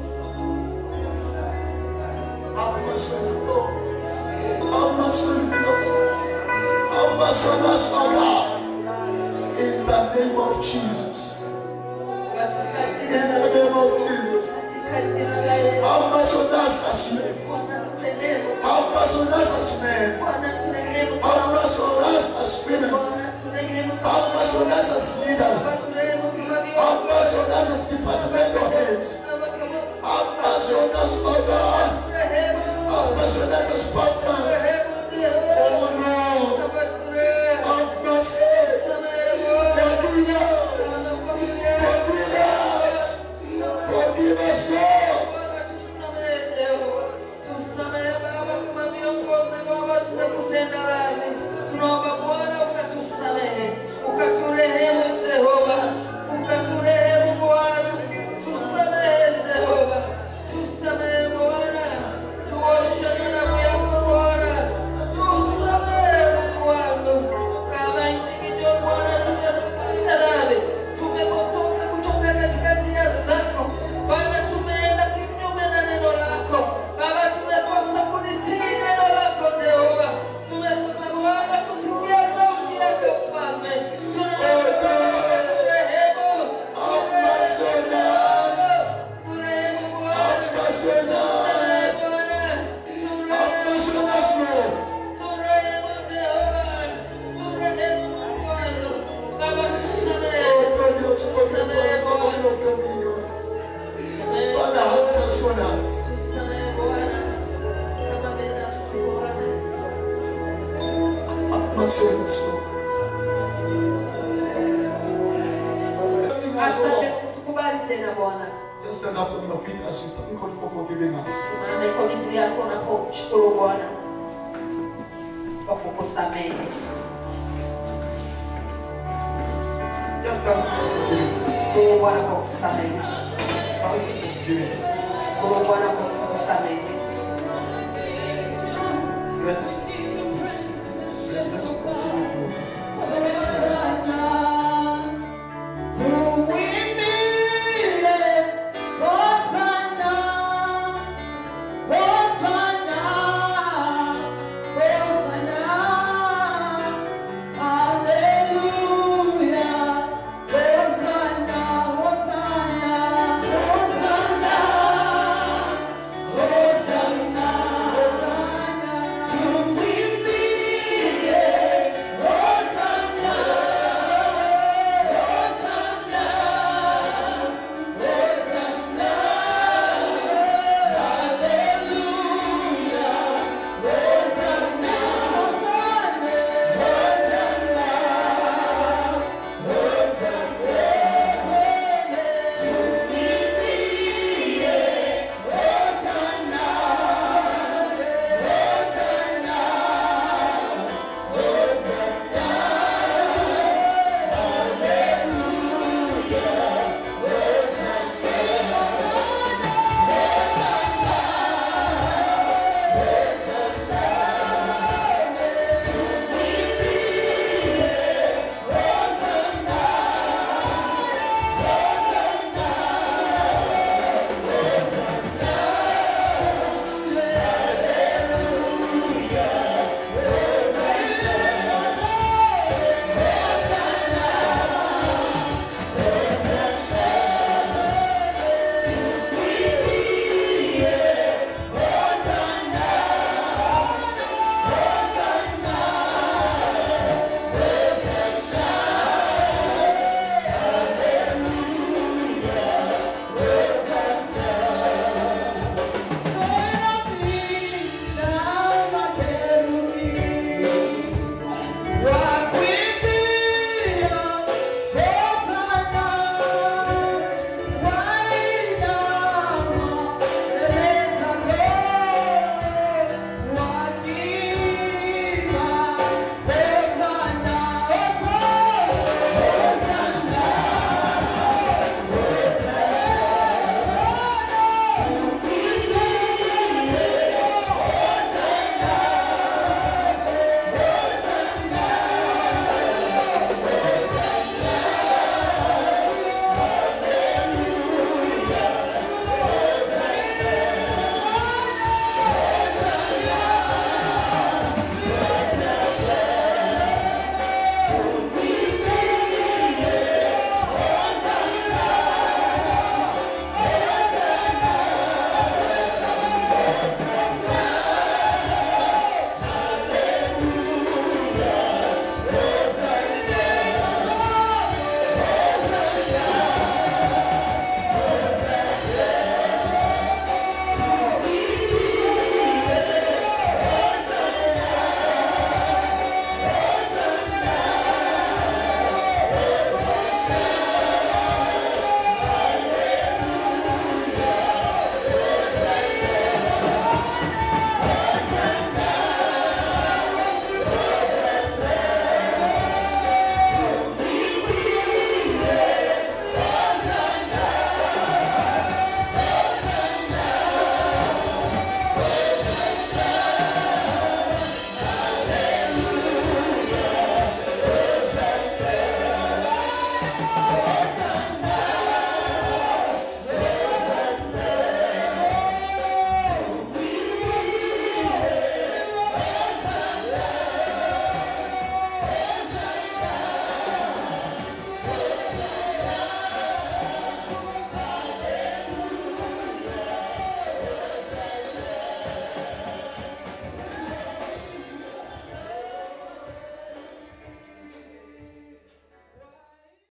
Have mercy on me, Lord. Have mercy on me, Lord. Have mercy on us, oh God. In the name of Jesus. Katika In jina la the name of Jesus. katika jina la Yesu. Have mercy on us as men. Bwana turehemu. Have mercy on us as men. Bwana turehemu. Have mercy on us as women. Bwana turehemu. Have mercy on us as Bwana leaders. turehemu Have tunavyoomba. mercy on us as departmental heads. Have mercy on us, oh God. Turehemu. Have mercy on us as pastors. Turehemu Jehova. Oh Lord. Baba turehemu. Have mercy. Samehe Bwana. Forgive us. Forgive us. Forgive us, Lord. Bwana tusamehe Jehova. Tusamehe Baba kama viongozi Baba tumekutenda dhambi. Tunaomba Bwana ukatusamehe. Ukaturehemu Jehova. Ukaturehemu Bwana. Tusamehe Jehova. Tusamehe Bwana. Tuoshe na damu yako Bwana. Tusamehe Mungu wangu. Kama individual Bwana tumekutenda dhambi. Tumepotoka kutoka katika njia zako. Bwana tumeenda kinyume na neno lako. Baba tumekosa kulitii neno lako Jehova. Tumekosa Bwana kusikia sauti yako Mfalme. Tunaomba Baba turehemu. Have mercy on us. Turehemu Have Bwana. mercy on Tusamehe us. Bwana. Have mercy on us, Lord. Turehemu Jehova. Turehemu Mungu wangu. Baba tusamehe. Oh God, you have spoken for us, the Lord of dominion. Father, have mercy on us. Tusamehe Bwana. Kama binafsi Bwana. Have mercy on us, Lord. Everything has Asante wrong. kwa kutukubali tena Bwana. Just stand up on your feet as you thank God for forgiving us. Simame kwa miguu yako unaposhukuru Bwana kwa kukusamehe. Just thank God for forgiving us. Shukuru Bwana kwa kukusamehe. Thank God for forgiving us. Shukuru Bwana kwa kukusamehe. bless you.